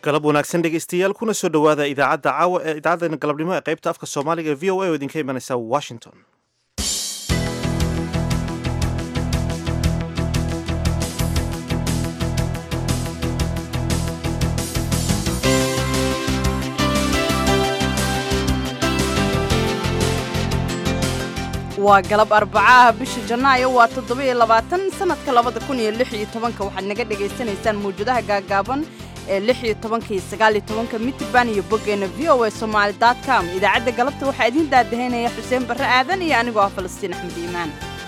galab wanaagsan dhegaystayaal kuna soo dhowaada idaacadda caawa ee idaacaddeena galabnimo ee qaybta afka soomaaliga ee v o a oo idinka imanaysa washington waa galab arbacaah bisha janaayo waa toddoba-iyo labaatan sanadka labada kun iyo lix iyo tobanka waxaad naga dhagaysanaysaan mawjadaha gaagaaban ee lix iyo tobanka iyo sagaal iyo tobanka mitban iyo boggeena v o a somaali dot com idaacadda galabta waxaa idiin daadahaynaya xuseen barre aadan iyo anigoo ah falastiin axmed iimaan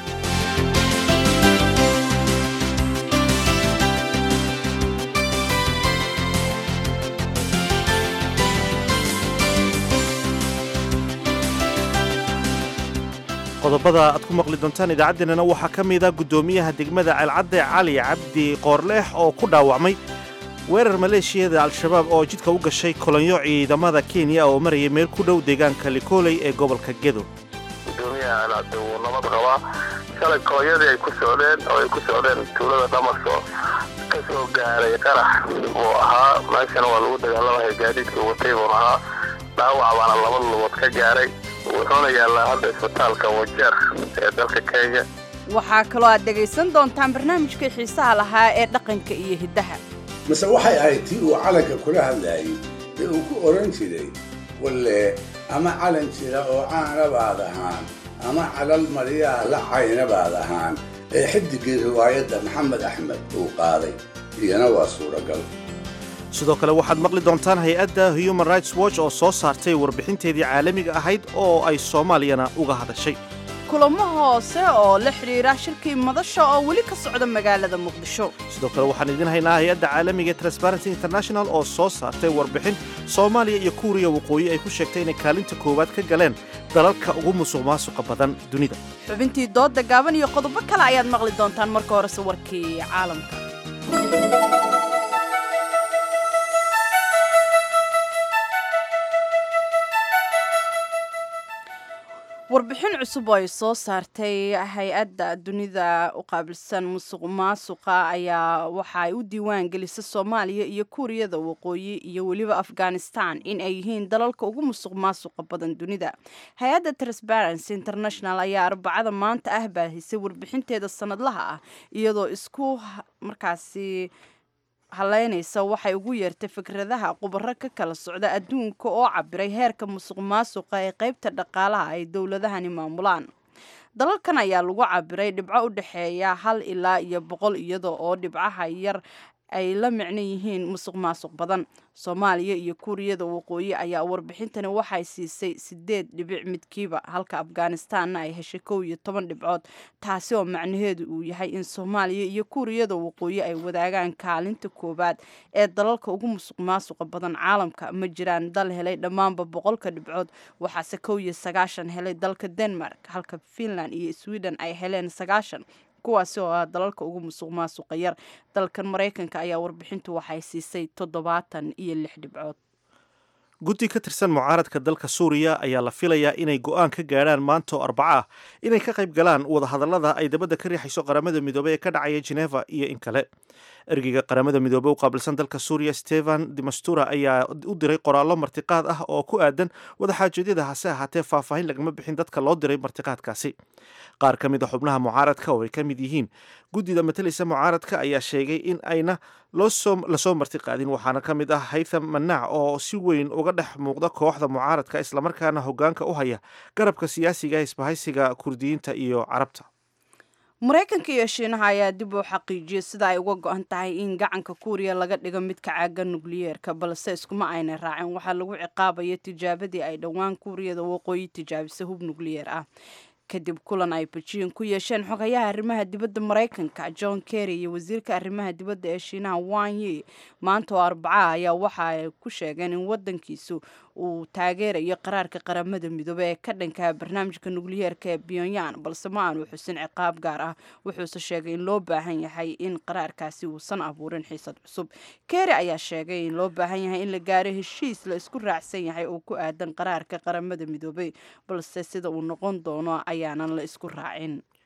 qodobada aad ku maqli doontaan idaacaddeenana waxaa ka mid a guddoomiyaha degmada ceelcadde cali cabdi qoorleex oo ku dhaawacmay weerar maleeshiyada al-shabaab oo jidka u gashay kolonyo ciidamada kenya oo marayay meel ku dhow deegaanka likooley ee gobolka gedo gudoomiyaha ceelcadde wuu nabad qabaa shalay kolonyadii ay ku socdeen oo ay ku socdeen tuulada dhamaso ka soo gaaray qarax buu ahaa meeshana waa lagu dagaalamaya gaadiidkii watay buun ahaa dhaawac baana laba lugood ka gaaray wuxuuna yaallaa hadda isbitaalka wajeer ee dalka kenya waxaa kaloo aad dhegaysan doontaan barnaamijkii xiisaha lahaa ee dhaqanka iyo hiddaha mase waxay ahayd tii uu calanka kula hadlaayey ee uu ku odhan jiray walle ama calan jira oo caana baad ahaan ama calal mariyaa la cayna baad ahaan ee xidigii riwaayadda maxamed axmed uu qaaday iyana waa suuragal sidoo kale waxaad maqli doontaan hay-adda human rights watch oo soo saartay warbixinteedii caalamiga ahayd oo ay soomaaliyana uga hadashay kulamo hoose oo la xidhiira shirkii madasha oo weli ka socda magaalada muqdisho sidoo kale waxaan idiin haynaa hay-adda caalamiga ee transparency international oo soo saartay warbixin soomaaliya iyo kuuriya waqooyi ay ku sheegtay inay kaalinta koowaad ka galeen dalalka ugu musuq maasuqa badan dunida xubintii doodda gaaban iyo qodobo kale ayaad maqli doontaan marka horese warkii caalamka warbixin cusub oo ay soo saartay hay-adda dunida u qaabilsan musuq maasuqa ayaa waxa ay u diiwaan gelisay soomaaliya iyo kuuriyada waqooyi iyo weliba afghanistan in ay yihiin dalalka ugu musuq maasuqa badan dunida hay-adda transparency international ayaa arbacada maanta ah baahisay warbixinteeda sanadlaha ah iyadoo isku markaasi haleynaysa waxay ugu yeertay fikradaha khubaro ka kala socda adduunka oo cabiray heerka musuq maasuqa ee qaybta dhaqaalaha ay dowladahani maamulaan dalalkan ayaa lagu cabiray dhibco u dhexeeya hal ilaa iyo boqol iyada oo dhibcaha yar ay la micno yihiin musuq maasuq badan soomaaliya iyo kuuriyada waqooyi ayaa warbixintani waxay siisay sideed dhibic midkiiba halka afghanistanna ay heshay kow iyo toban dhibcood taasi oo macnaheedu uu yahay in soomaaliya iyo kuuriyada waqooyi ay wadaagaan kaalinta koowaad ee dalalka ugu musuq maasuqa badan caalamka ma jiraan dal helay dhammaanba boqolka dhibcood waxaase kow iyo sagaashan helay dalka denmark halka finland iyo sweden ay heleen sagaashan kuwaasi oo ah dalalka ugu musuq maasuqa yar dalkan maraykanka ayaa warbixintu waxay siisay toddobaatan iyo lix dhibcood guddi ka tirsan mucaaradka dalka suuriya ayaa la filayaa inay go'aan ka gaadhaan maanta oo arbaco ah inay ka qayb galaan wadahadallada ay dabadda ka riixayso qaramada midoobey ee ka dhacaya geneva iyo in kale ergeyga qaramada midoobey u qaabilsan dalka suuriya stefan demastura ayaa u diray qoraallo martiqaad ah oo ku aadan wadaxaajoedyada hase ahaatee faahfaahin lagama bixin dadka loo diray martiqaadkaasi qaar ka mid a xubnaha mucaaradka oo ay ka mid yihiin guddida matalaysa mucaaradka ayaa sheegay in ayna lasoo martiqaadin waxaana ka mid ah haytham manaac oo si weyn uga dhex muuqda kooxda mucaaradka islamarkaana hogaanka u haya garabka siyaasiga isbahaysiga kurdiyiinta iyo carabta maraykanka iyo shiinaha ayaa dib u xaqiijiyey sida ay uga go-an tahay in gacanka kuuriya laga dhigo midka caaga nukliyeerka balse iskuma ayna raacin waxaa lagu ciqaabaya tijaabadii ay dhowaan kuuriyada waqooyi tijaabisay hub nukliyeer ah kadib kulan ay bejiin ku yeesheen xogayaha arrimaha dibadda maraykanka john kerry iyo wasiirka arrimaha dibadda ee shiinaha wan yi maanta oo arbaca ayaa waxa ay ku sheegeen in wadankiisu uu taageerayo qaraarka qaramada midoobe ee ka dhanka barnaamijka nukliyeerka ee pyongyang balse ma aanu xusin ciqaab gaar ah wuxuuse sheegay in loo baahan yahay in qaraarkaasi uusan abuurin xiisad cusub kerry ayaa sheegay in loo baahan yahay in la gaaro heshiis la isku raacsan yahay oo ku aadan qaraarka qaramada midoobey balse sida uu noqon doono ayaanan la isku raacin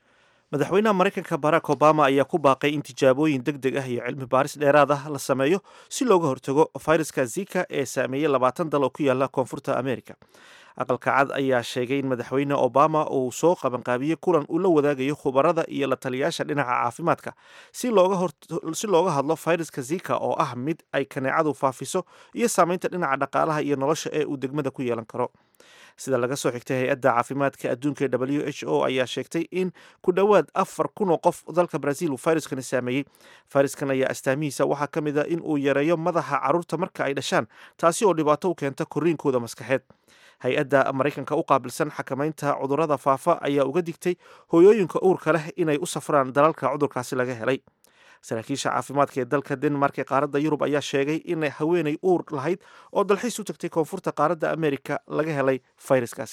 madaxweynaha maraykanka barack obama ayaa ku baaqay in tijaabooyin deg deg ah iyo cilmi baaris dheeraad ah la sameeyo si looga hortago fayraska zika ee saameeyey labaatan dal oo ku yaala koonfurta america aqalka cad ayaa sheegay in madaxweyne obama uu soo qabanqaabiyey kulan uu la wadaagayo khubarada iyo la taliyaasha dhinaca caafimaadka si looga hadlo fayraska zika oo ah mid ay kaneecadu faafiso iyo saameynta dhinaca dhaqaalaha iyo nolosha ee uu degmada ku yeelan karo sida laga soo xigtay hay-adda caafimaadka adduunka ee w h o ayaa sheegtay in ku dhowaad afar kun oo qof dalka brazil uu fayraskani saameeyey fayraskan ayaa astaamihiisa waxaa ka mid a in uu yareeyo madaxa carruurta marka ay dhashaan taasi oo dhibaato u keenta korriinkooda maskaxeed hay-adda maraykanka u qaabilsan xakamaynta cudurrada faafa ayaa uga digtay hooyooyinka uurka leh inay u safraan dalalka cudurkaasi laga helay saraakiisha caafimaadka ee dalka denmark ee qaaradda yurub ayaa sheegay in haweenay uur lahayd oo dalxiis u tagtay koonfurta qaaradda amerika laga helay fayraskaas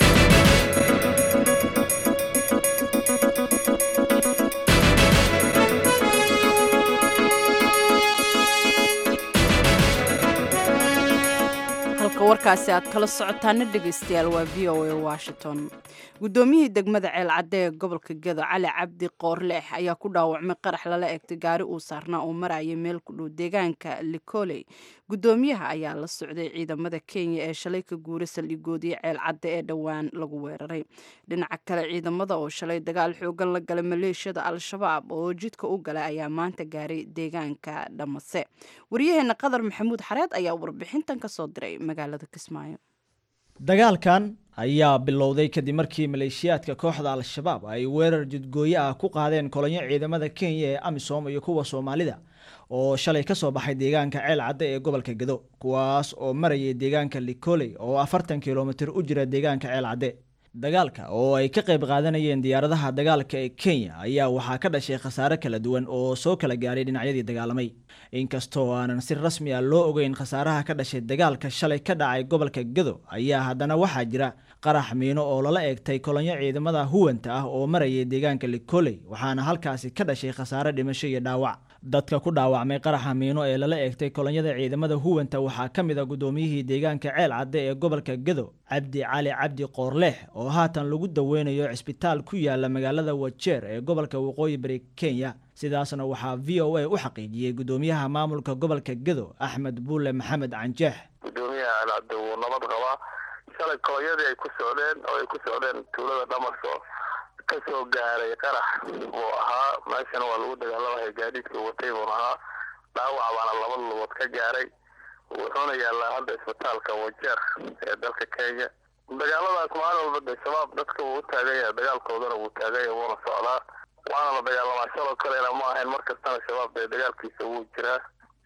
halka warkaasi aad kala socotaana dhegaystayaal waa v o a washington guddoomiyihii degmada ceelcadde ee gobolka gedo cali cabdi qoorleex ayaa ku dhaawacmay qarax lala eegtay gaari uu saarnaa oo maraya meel ku dhow deegaanka likoley guddoomiyaha ayaa la socday ciidamada kenya ee shalay ka guuray saldhigoodii ceelcadde ee dhowaan lagu weeraray dhinaca kale ciidamada oo shalay dagaal xoogan la galay maleeshiyada al-shabaab oo jidka u galay ayaa maanta gaaray deegaanka dhamase waryaheena qadar maxamuud xareed ayaa warbixintan ka soo diray magaalada kismaayo dagaalkan ayaa bilowday kadib markii maleeshiyaadka kooxda al-shabaab ay weerar jidgooye ah ku qaadeen kolonyo ciidamada kenya ee amisom iyo kuwa soomaalida oo shalay ka soo baxay deegaanka ceel cadde ee gobolka gedo kuwaas oo marayay deegaanka likoley oo afartan kilomitir u jira deegaanka ceel cadde dagaalka oo ay ka qayb qaadanayeen diyaaradaha dagaalka ee kenya ayaa waxaa ka dhashay khasaare kala duwan oo soo kala gaaray dhinacyadii dagaalamay inkastoo aanan si rasmi ah loo ogeyn khasaaraha ka dhashay dagaalka shalay ka dhacay gobolka gedo ayaa haddana waxaa jira qarax miino oo lala eegtay kolonyo ciidamada huwanta ah oo marayay deegaanka likoley waxaana halkaasi ka dhashay khasaare dhimasho iyo dhaawac dadka ku dhaawacmay qaraxa miino ee lala eegtay kolonyada ciidamada huwanta waxaa ka mid a guddoomiyihii deegaanka ceel cadde ee gobolka gedo cabdi cali cabdi qoorleex oo haatan lagu daweynayo cisbitaal ku yaala magaalada wajeer ee gobolka waqooyi bari kenya sidaasna waxaa v o a u xaqiijiyey guddoomiyaha maamulka gobolka gedo axmed buule maxamed canjeex gudoomiyaha alcabdi wuu nabad qabaa shalay kolonyadii ay ku socdeen oo ay ku socdeen tuulada dhamarso ka soo gaaray qarax buu ahaa meeshana waa lagu dagaalamaya gaadiidkii watay buun ahaa dhaawac baana laba lugood ka gaaray wuxuuna yaallaa hadda isbitaalka wajeer ee dalka kenya dagaaladaas maalin walba de shabaab dadka wuu u taagan yahay dagaalkoodana wuu taagan yahay wuuna socdaa waana la dagaalamaa shaloo kalena ma ahayn mar kastana shabaab dee dagaalkiisa wuu jiraa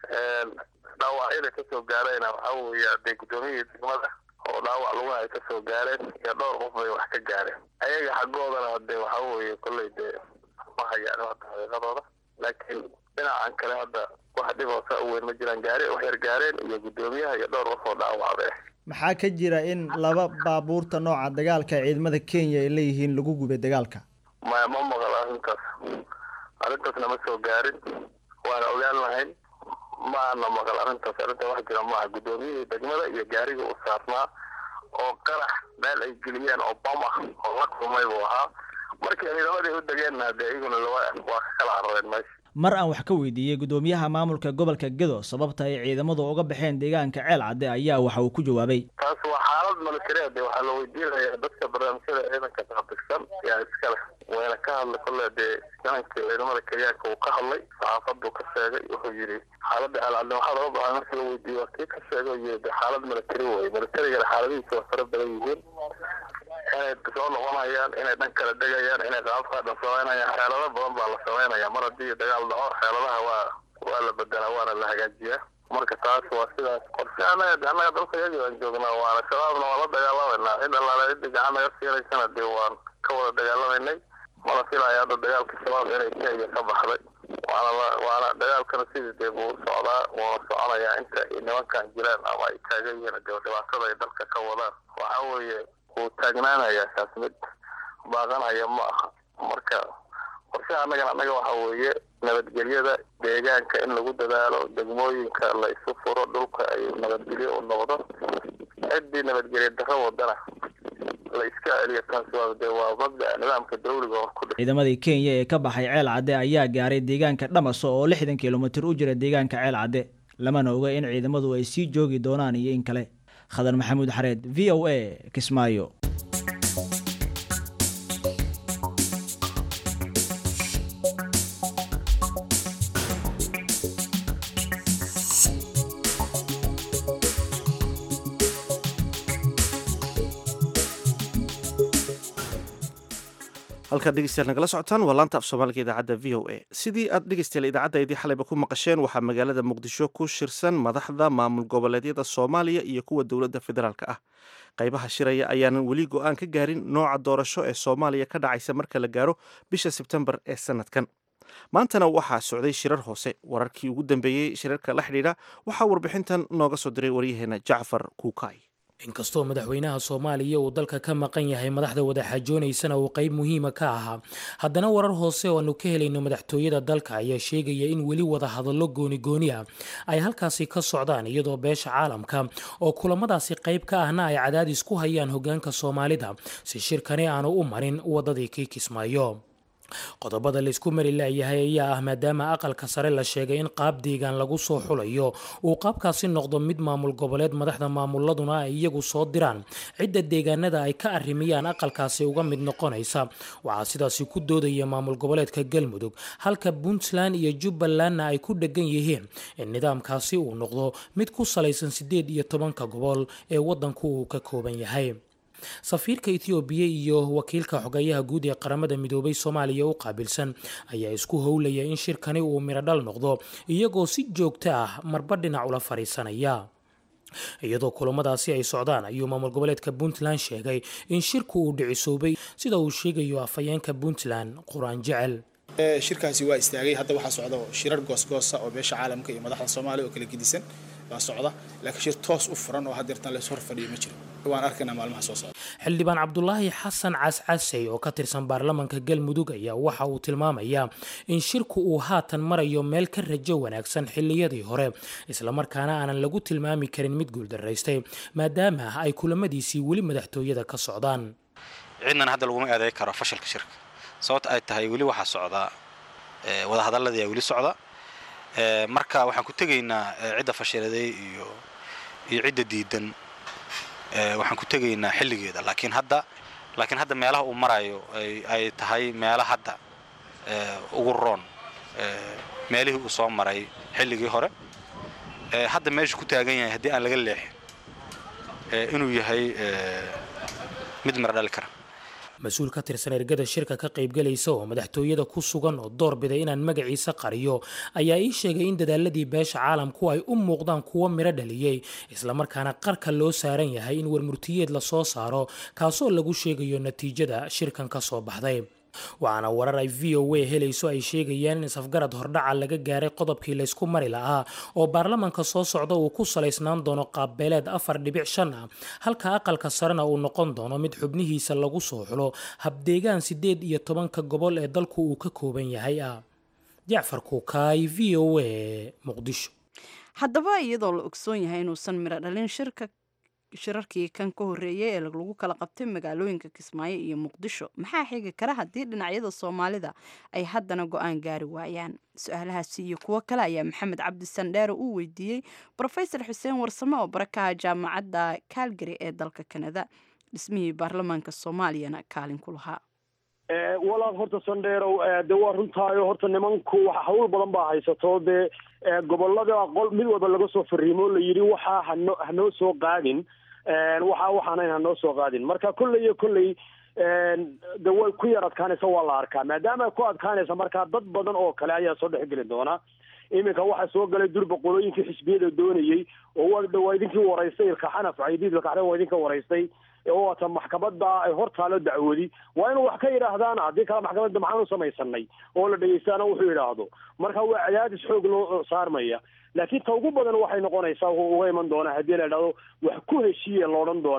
dhaawacyada kasoo gaarayna waxaa weeye dee guddoomiyihii degmada oo dhaawac lugaha ay kasoo gaareen iyo dhowr qof bay wax ka gaareen ayaga xaggoodana dee waxaa weeye kolley dee ma hayaan hadda xaqiiqadooda laakiin dhinacan kale hadda wax dhib oo saa u weyn ma jiraan gaari wax yar gaareen iyo guddoomiyaha iyo dhowr qof oo dhaawacda ah maxaa ka jira in laba baabuurta nooca dagaalka ciidamada kenya ay leeyihiin lagu gubay dagaalka maya ma maqal arrintaas arrintaasna ma soo gaarin waana ogaan lahayn maana maqal arrintaas arrinta wax jira maaha guddoomiyihii degmada iyo gaariga u saarnaa oo qarax meel ay geliyeen oo bam ah oo la kulmay buu ahaa markii ciidamadii u degeenna dee iyaguna laba waa ka kala carareen meesha mar aan wax ka weydiiyey guddoomiyaha maamulka gobolka gedo sababta ay ciidamadu uga baxeen deegaanka ceel cadde ayaa waxa uu ku jawaabay taas waa xaalad militareed waxaa la weydiinayaa dadka barnaamijyada ciidanka qaabiskan yaa iskale wayna ka hadlay kolle dee gacankii ciidamada kenyaanka uu ka hadlay saxaafaduu ka sheegay wuxuu yidhi xaaladda alcadne waxaa looga bahay marka la weydiiyo waa kii ka sheegay oo yidhi de xaalad military wey militarigana xaaladihiisa waa fara badan yihiin inay soo noqonayaan inay dhan kala degayaan inay qaabkaa dhan samaynayaan xeelado badan baa la samaynaya mar haddii dagaal dhaco xeeladaha waa waa la bedelaa waana la hagaajiyaa marka taas waa sidaas qorshe anaga annaga dalka yagi aan joognaa waana shabaabna waa la dagaalamayna cid allaale cidii gacan naga siinaysana dee waan ka wada dagaalamaynay mana filaya hadda dagaalka shabaab inay kenya ka baxday waana la waana dagaalkana sidii dee buu socdaa wuuna soconayaa inta ay nimankan jiraan ama ay taagan yihiin dee dhibaatada ay dalka ka wadaan waxa weeye wuu taagnaanayaa kaas mid baaqanaya ma aha marka qorshaha annagan annaga waxa weeye nabadgelyada deegaanka in lagu dadaalo degmooyinka la isu furo dhulka ay nabadgelyo u noqdo ciddii nabadgelya darro wadana la iska celiyo taas waa de waa mabda nidaamka dawliga oo ku dhi ciidamadii kenya ee ka baxay ceel cadde ayaa gaaray deegaanka dhamaso oo lixdan kilomitir u jira deegaanka ceel cadde lamana oga in ciidamadu ay sii joogi doonaan iyo in kale khadar maxamuud xareed v o a kismaayo halkaad dhegeystayaal nagala socotaan waa laanta af soomaaliga idaacadda v o a sidii aad dhegeystayaal idaacaddayadii xalayba ku maqasheen waxaa magaalada muqdisho ku shirsan madaxda maamul goboleedyada soomaaliya iyo kuwa dowladda federaalk ah qaybaha shiraya ayaanan weli go-aan ka gaarin nooca doorasho ee soomaaliya ka dhacaysa marka la gaaro bisha sebtembar ee sanadkan maantana waxaa socday shirar hoose wararkii ugu dambeeyey shirarka la xidhiidha waxaa warbixintan nooga soo diray waryaheena jacfar kuukay inkastoo madaxweynaha soomaaliya uu dalka ka maqan yahay madaxda wadaxaajoonaysana uu qayb muhiima ka ahaa haddana warar hoose oo aanu ka helayno madaxtooyada dalka ayaa sheegaya in weli wada hadallo gooni-gooni ah ay halkaasi ka socdaan iyadoo beesha caalamka oo kulamadaasi qayb ka ahna ay cadaadis ku hayaan hogaanka soomaalida si shirkani aanu u marin wadadii kii kismaayo qodobada laysku mari laayahay ayaa ah maadaama aqalka sare la sheegay in qaab deegaan lagu soo xulayo uu qaabkaasi noqdo mid maamul goboleed madaxda maamuladuna ay iyagu soo diraan cidda deegaanada ay ka arrimiyaan aqalkaasi uga mid noqonaysa waxaa sidaasi ku doodaya maamul goboleedka galmudug halka puntland iyo jubbalandna ay ku dhegan yihiin in nidaamkaasi uu noqdo mid ku salaysan siddeed iyo tobanka gobol ee waddanku uu ka kooban yahay safiirka ethoobiya iyo wakiilka xogayaha guud ee qaramada midoobay soomaaliya u qaabilsan ayaa isku howlaya in shirkani uu mirodhal noqdo iyagoo si joogto ah marba dhinac ula fadhiisanaya iyadoo kulamadaasi ay socdaan ayuu maamul goboleedka puntland sheegay in shirku uu dhicisoobay sida uu sheegayo afhayeenka puntland qur-aan jecel shirkaasi waa istaagay hadda waxaa socda shirar goosgoosa oo beesha caalamka iyo madaxda soomaaliya oo kala gedisan baa socda laakiin shir toos u furan oo haddeertan lays hor fadhiyo ma jiro waan arkaynaa maalmaha soo socda xildhibaan cabdulaahi xasan cascasey oo ka tirsan baarlamanka galmudug ayaa waxa uu tilmaamayaa in shirku uu haatan marayo meel ka rajo wanaagsan xilliyadii hore islamarkaana aanan lagu tilmaami karin mid guuldaraystay maadaama ay kulamadiisii weli madaxtooyada ka socdaan cidnan hadda laguma eeday karo fashilka shirka sababta ay tahay weli waxaa socdaa wadahadaladii aa weli socda marka waxaan ku tegaynaa cidda fashiladay iyo iyo cidda diidan waxaan ku tegaynaa xilligeeda laakiin hadda laakiin hadda meelaha uu marayo ay tahay meelo hadda ugu roon meelihii uu soo maray xilligii hore hadda meeshu ku taagan yahay haddii aan laga leexin inuu yahay mid mara dhali kara mas-uul ka tirsan ergada shirka ka qaybgalaysa oo madaxtooyada ku sugan oo door biday inaan magaciisa qariyo ayaa ii sheegay in dadaaladii beesha caalamku ay u muuqdaan kuwo midho dhaliyey islamarkaana qarka loo saaran yahay in warmurtiyeed lasoo saaro kaasoo lagu sheegayo natiijada shirkan ka soo baxday waxaana warar ay v o a helayso ay sheegayaan in safgarad hordhaca laga gaaray qodobkii laysku mari lahaa oo baarlamanka soo socda uu ku salaysnaan doono qaabbeeleed afar dhibic shan ah halka aqalka sarena uu noqon doono mid xubnihiisa lagu soo xulo habdeegaan siddeed iyo tobanka gobol ee dalku uu ka kooban yahay ah jacfar kuukaay v o a muqdisho haddaba iyadoo la ogsoon yahay inuusan midho dhalin shirka shirarkii kan ka horreeyay ee lagu kala qabtay magaalooyinka kismaayo iyo muqdisho maxaa xigi kara haddii dhinacyada soomaalida ay haddana go-aan gaari waayaan su-aalahaasi iyo kuwo kale ayaa maxamed cabdi sandheere uu weydiiyey rofesor xuseen warsame oo barakaha jaamacadda calgary ee dalka kanada dhismihii baarlamaanka soomaaliyana kaalin ku lahaa walaal horta sandheerow de waa runtaayo horta nimanku wax hawl badan baa haysato dee gobolada qol mid walba laga soo fariimo la yidhi waxaa hano hanoo soo qaadin waxa waxaanayn hanoo soo qaadin marka kolley iyo kolley de way ku yar adkaanaysa waa la arkaa maadaama ku adkaanaysa markaa dad badan oo kale ayaa soo dhexgeli doona iminka waxaa soo galay durba qolooyinkii xisbiyada doonayey oo waa idinkii waraystay ilkaxanaf caydiid ilkaxan waa idinka waraystay oo waata maxkamada ay hor taalo dacwadi waa inuu wax ka yidhaahdaan haddii kale maxkamadda maxaan u samaysanay oo la dhegeystaana wuxuu yidhaahdo marka waa cadaadis xoog loo saarmaya laakiin ta ugu badan waxay noqonaysaa uga iman doonaa haddii la idhahdo wax ku heshiiye la odhan doonaa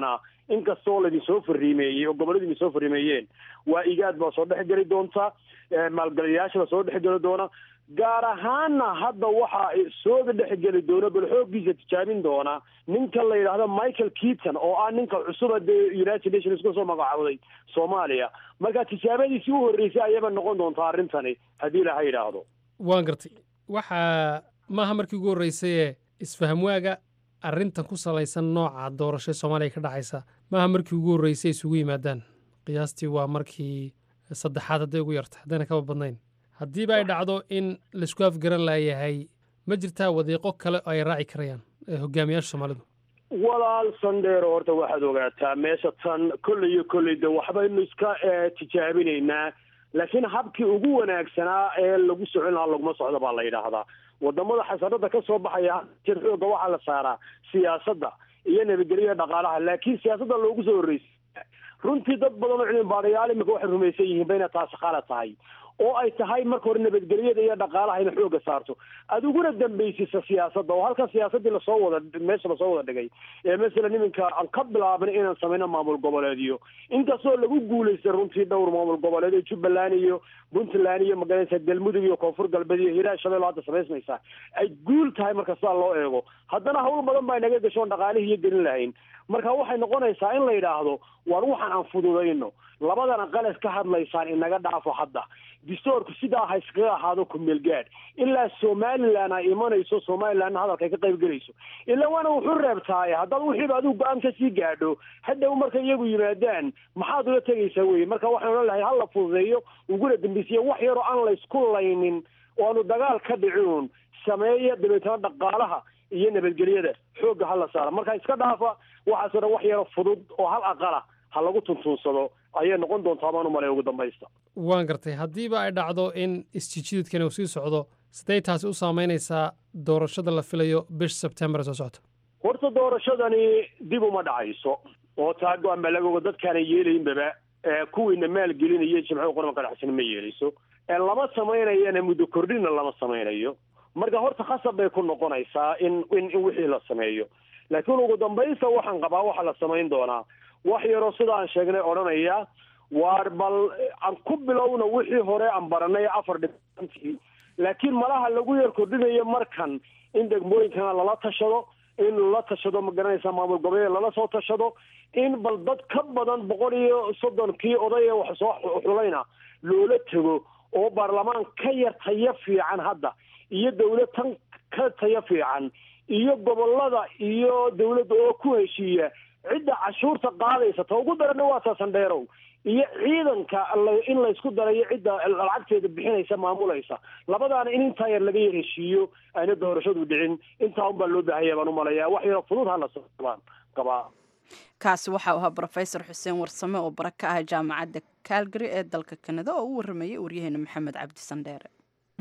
inkastoo laydin soo fariimeeyey oo gobolladu idin soo fariimeeyeen waa igaad baa soo dhex geli doonta maalgeliyayaasha baa soo dhex geli doona gaar ahaana hadda waxaa sooga dhexgeli doona bal xooggiisa tijaabin doona ninka la yidhaahdo michael keaton oo ah ninka cusuba dee united nations ka soo magacaawday soomaaliya marka tijaabadiisii u horreysay ayaba noqon doontaa arrintani haddii ilaha yidhaahdo waan gartay waxaa maaha markii ugu horreysayee isfahamwaaga arrintan ku salaysan nooca doorasho ee soomaaliya ka dhacaysa maaha markii ugu horreysay isugu yimaadaan qiyaastii waa markii saddexaad hadday ugu yarta haddayna kaba badnayn haddiiba ay dhacdo in laisku afgaran laayahay ma jirtaa wadiiqo kale oo ay raaci karayaan hogaamiyaasha soomaalidu walaal sandheero horta waxaad ogaataa meesha tan kolley iyo kolley de waxbaynu iska tijaabinaynaa laakiin habkii ugu wanaagsanaa ee lagu socon lahaa laguma socdo baa la yidhaahdaa wadamada xasanada ka soo baxaya jir xooga waxaa la saaraa siyaasadda iyo nabadgelyaha dhaqaalaha laakiin siyaasadda loogu soo horreysay runtii dad badan oo cilmi baadayaal imika waxay rumaysan yihiin bayna taasi khala tahay oo ay tahay marka hore nabadgelyada iyo dhaqaalaha ina xooga saarto adiguna dambaysisa siyaasadda oo halkan siyaasaddii lasoo wada meesha lasoo wada dhigay ee masalan iminka aan ka bilaabnay inaan samayno maamul goboleedyo inkastoo lagu guulaystay runtii dhowr maamul goboleed ee jubbaland iyo puntland iyo magaranaysa galmudug iyo koonfur galbeed iyo hiiraan shabeello hadda samaysmaysaa ay guul tahay marka sidaa loo eego haddana hawl badan baa inaga gashoon dhaqaalihii iyo gelin lahayn marka waxay noqonaysaa in la yidhaahdo war waxaan aan fududayno labadana qalas ka hadlaysaan inaga dhaafo hadda distoorku sidaa ha iskaga ahaado kumeel gaadh ilaa somalilan ay imanayso somalilandna hadalka ay ka qayb gelayso ilaa waana wuxuu reebtaaye haddaad wixiiba adigu go-aan kasii gaadho hadhow markay iyagu yimaadaan maxaad ula tegaysaa weye marka waxaan odhan lahay hala fududeeyo uguna dambeysiya wax yaroo aan laysku laynin oo aanu dagaal ka dhicin sameeya dabeetana dhaqaalaha iyo nabadgelyada xoogga hala saara marka iska dhaafa waxaasoo dhan wax yaro fudud oo hal aqala ha lagu tuntuunsado ayay noqon doontaa baan u malay ugu dambaysta waan gartay haddiiba ay dhacdo in isjijididkani uu sii socdo sidee taasi u saamaynaysaa doorashada la filayo bish sebtembar soo socota horta doorashadani dib uma dhacayso oo taa go-aan baa laga ogo dadkaana yeelaynbaba kuwiina maalgelinaya jimco qaranka dhexsana ma yeelayso lama samaynayana muddo kordhina lama samaynayo marka horta khasab bay ku noqonaysaa in in in wixii la sameeyo laakiin ugu dambaysta waxaan qabaa waxaa la samayn doonaa wax yaroo sida aan sheegnay odhanaya waar bal aan ku bilowna wixii hore aan baranay afar dhibantii laakiin malaha lagu yar kordhinayo markan in degmooyinkana lala tashado in lala tashado ma garanaysa maamul goboleed lala soo tashado in bal dad ka badan boqol iyo soddonkii oday ee wax soo xulayna loola tego oo baarlamaan ka yar tayo fiican hadda iyo dawlad tan ka tayo fiican iyo gobolada iyo dawladda oo ku heshiiya cidda cashuurta qaadaysa ta ugu darana waa saasandheerow iyo ciidanka in laysku darayo cidda lacagteeda bixinaysa maamulaysa labadaana in intaa yar laga yar heshiiyo ayna doorashadu dhicin intaa unbaa loo baahanya baan umalayaa wax yaro fudud hala sabaan qabaa kaasi waxa uu ahaa brofesor xuseen warsame oo bara ka ah jaamacadda calgary ee dalka kanada oo u waramayay waryaheena maxamed cabdi sandheere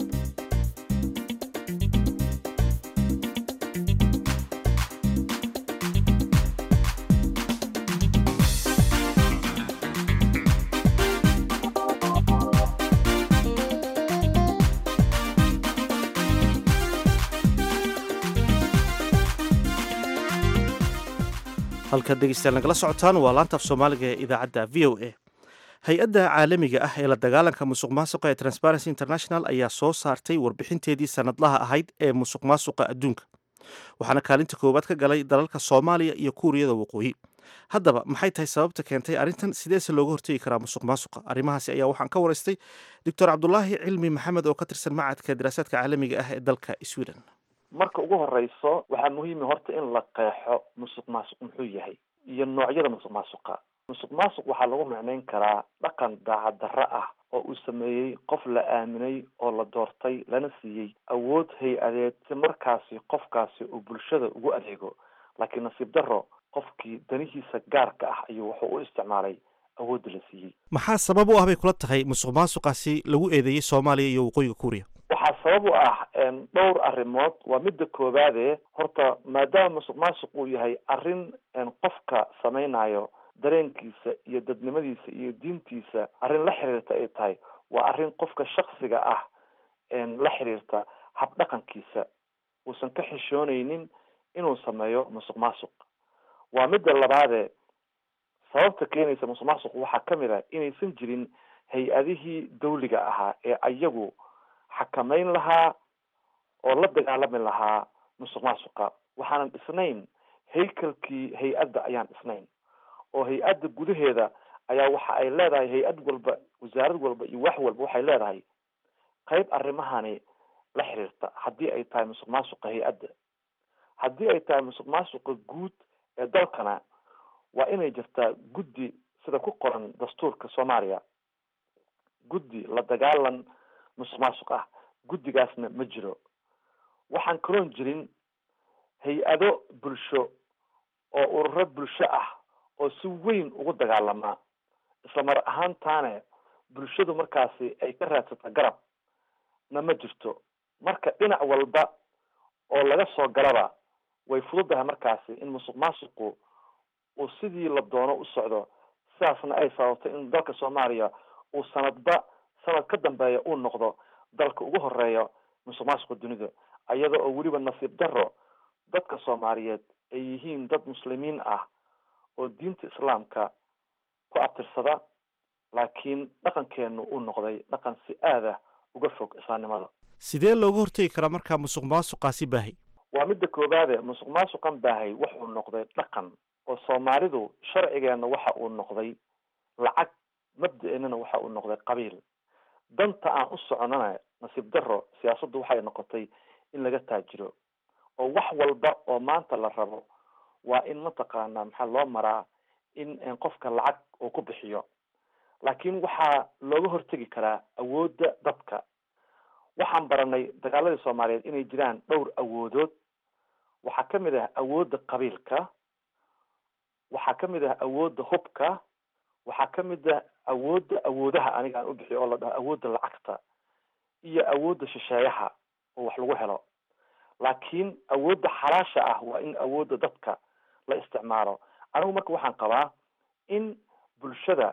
halkaad dhegeystayaal nagala socotaan waa laanta af soomaaliga ee idaacadda v o a hay-adda caalamiga ah ee la dagaalanka musuq maasuqa ee transparency international ayaa soo saartay warbixinteedii sanadlaha ahayd ee musuq maasuqa adduunka waxaana kaalinta koowaad ka galay dalalka soomaaliya iyo kuuriyada waqooyi haddaba maxay tahay sababta keentay arrintan sideese looga hortegi karaa musuq maasuqa arrimahaasi ayaa waxaan ka waraystay doctor cabdulaahi cilmi maxamed oo ka tirsan macadka daraasaadka caalamiga ah ee dalka sweden marka ugu horeyso waxaa muhiima horta in la qeexo musuq maasuq muxuu yahay iyo noocyada musuq maasuqa musuq maasuq waxaa lagu macneyn karaa dhaqan daacad darro ah oo uu sameeyey qof la aaminay oo la doortay lana siiyey awood hay-adeed si markaasi qofkaasi uu bulshada ugu adeego laakiin nasiib darro qofkii danihiisa gaarka ah ayuu wuxuu u isticmaalay awoodda la siiyey maxaa sabab u ah bay kula tahay musuq maasuqaasi lagu eedeeyey soomaaliya iyo waqooyiga kuuriya waxaa sabab u ah dhowr arrimood waa midda koowaade horta maadaama musuq maasuq uu yahay arrin qofka samaynayo dareenkiisa iyo dadnimadiisa iyo diintiisa arrin la xiriirta ay tahay waa arrin qofka shaksiga ah la xiriirta habdhaqankiisa uusan ka xishoonaynin inuu sameeyo musuq maasuq waa midda labaade sababta keenaysa musuq maasuqu waxaa ka mid ah inaysan jirin hay-adihii dawliga ahaa ee ayagu xakameyn lahaa oo la dagaalami lahaa musuq maasuqa waxaanan dhisnayn haykalkii hay-adda ayaan dhisnayn oo hay-adda gudaheeda ayaa waxa ay leedahay hay-ad walba wasaarad walba iyo wax walba waxay leedahay qayb arrimahani la xiriirta haddii ay tahay musuq maasuqa hay-adda haddii ay tahay musuq maasuqa guud ee dalkana waa inay jirtaa guddi sida ku qoran dastuurka soomaaliya guddi la dagaalan musuq maasuq ah guddigaasna ma jiro waxaan kaloon jirin hay-ado bulsho oo ururo bulsho ah oo si weyn ugu dagaalamaa isla mar ahaantaane bulshadu markaasi ay ka raadsata garab na ma jirto marka dhinac walba oo laga soo galaba way fududahay markaasi in musuq maasuqu uu sidii la doono u socdo sidaasna ay sababto in dalka soomaaliya uu sanadba sanad ka dambeeya uu noqdo dalka ugu horeeya musuq maasuqa dunida iyada oo weliba nasiib daro dadka soomaaliyeed ay yihiin dad muslimiin ah oo diinta islaamka ku abtirsada laakiin dhaqankeenu uu noqday dhaqan si aada uga fog islaamnimada sidee looga hortegi karaa markaa musuq maasuqaasi baahay waa midda koobaade musuq maasuqan baahay wuxuu noqday dhaqan oo soomaalidu sharcigeena waxa uu noqday lacag mabda-eenana waxa uu noqday qabiil danta aan u soconana nasiib daro siyaasaddu waxay noqotay in laga taajiro oo wax walba oo maanta la rabo waa in mataqaanaa maxaa loo maraa in qofka lacag uu ku bixiyo laakiin waxaa looga hortegi karaa awoodda dadka waxaan baranay dagaaladii soomaaliyeed inay jiraan dhowr awoodood waxaa kamid ah awoodda qabiilka waxaa kamid ah awoodda hubka waxaa kamid ah awoodda awoodaha aniga aan u bixiyo oo la dhaho awoodda lacagta iyo awoodda shisheeyaha oo wax lagu helo laakiin awoodda xalaasha ah waa in awoodda dadka la isticmaalo anigu marka waxaan qabaa in bulshada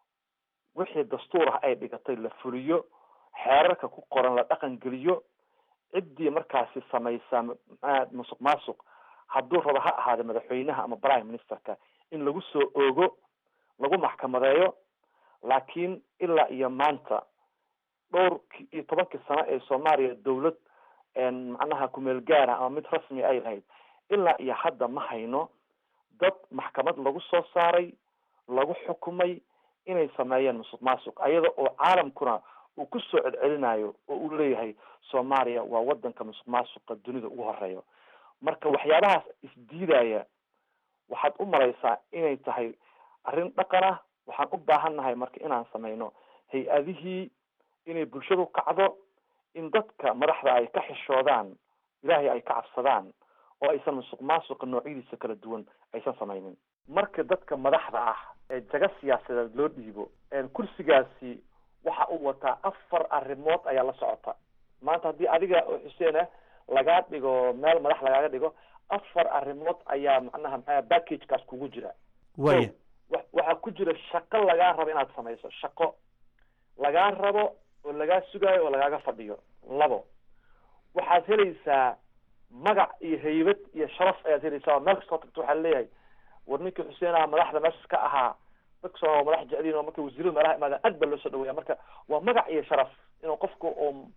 wixii dastuur ah ay dhigatay la fuliyo xeerarka ku qoran la dhaqan geliyo ciddii markaasi samaysa musuq maasuq hadduu rabo ha ahaada madaxweynaha ama prime ministerka in lagu soo oogo lagu maxkamadeeyo laakiin ilaa iyo maanta dhowr iyo tobankii sano ee soomaaliya dawlad macnaha kumeel gaara ama mid rasmi ay lahayd ilaa iyo hadda ma hayno dad maxkamad lagu soo saaray lagu xukumay inay sameeyeen musuq maasuq ayada oo caalamkuna uu kusoo celcelinayo oo uu leeyahay soomaaliya waa wadanka musuq maasuqa dunida ugu horeeyo marka waxyaabahaas isdiidaya waxaad u malaysaa inay tahay arrin dhaqan ah waxaan u baahannahay marka inaan sameyno hay-adihii inay bulshadu kacdo in dadka madaxda ay ka xishoodaan ilaahay ay ka cabsadaan oo aysan musuq maasuqa noocyadiisa kala duwan aysan sameynin marka dadka madaxda ah ee jaga siyaasadeed loo dhiibo kursigaasi waxa uu wataa afar arrimood ayaa la socota maanta haddii adiga oo xuseen ah lagaa dhigo meel madax lagaaga dhigo afar arrimood ayaa macnaha maxaa packagekaas kugu jira waya waxaa ku jira shaqo lagaa rabo inaad samayso shaqo lagaa rabo oo lagaa sugaayo oo lagaaga fadhiyo labo waxaad helaysaa magac iyo haybad iyo sharaf ayaad helaysaa oo meel kastoo tagto waxaa leeyahay war ninkii xuseen ah madaxda meeshas ka ahaa dadkasoo madax jecliin oo marka wasiirada meelaha imaadaan aad baa loo soo dhaweeya marka waa magac iyo sharaf inuu qofku u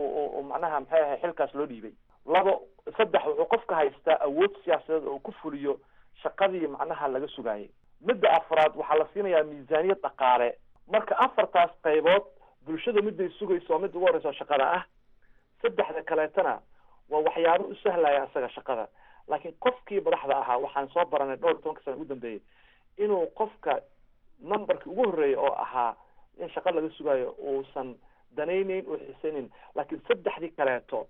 u macnaha maxay ahay xilkaas loo dhiibay labo saddex wuxuu qofka haystaa awood siyaasadeed oo ku fuliyo shaqadii macnaha laga sugaayay midda afraad waxaa la siinayaa miisaaniyad dhaqaale marka afartaas qaybood bulshada midday sugayso oo midda ugu horeysa shaqada ah saddexda kaleetana waa waxyaabo u sahlaya isaga shaqada laakiin qofkii madaxda ahaa waxaan soo baranay dhowr iyo tobanka sana ugu dambeeyey inuu qofka numberkii ugu horreeyay oo ahaa in shaqa laga sugaayo uusan danayneyn oo xisayneyn laakiin saddexdii kaleeto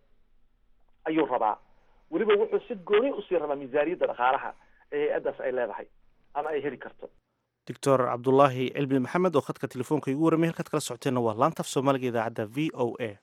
ayuu rabaa weliba wuxuu si gooni usii rabaa miisaaniyadda dhaqaalaha ee hay-addaas ay leedahay ama ay heli karto doctor cabdulaahi cilmi maxamed oo khadka telefoonka igu warramay halkaad kala socoteenna waa laantaf soomaaliga idaacadda v o a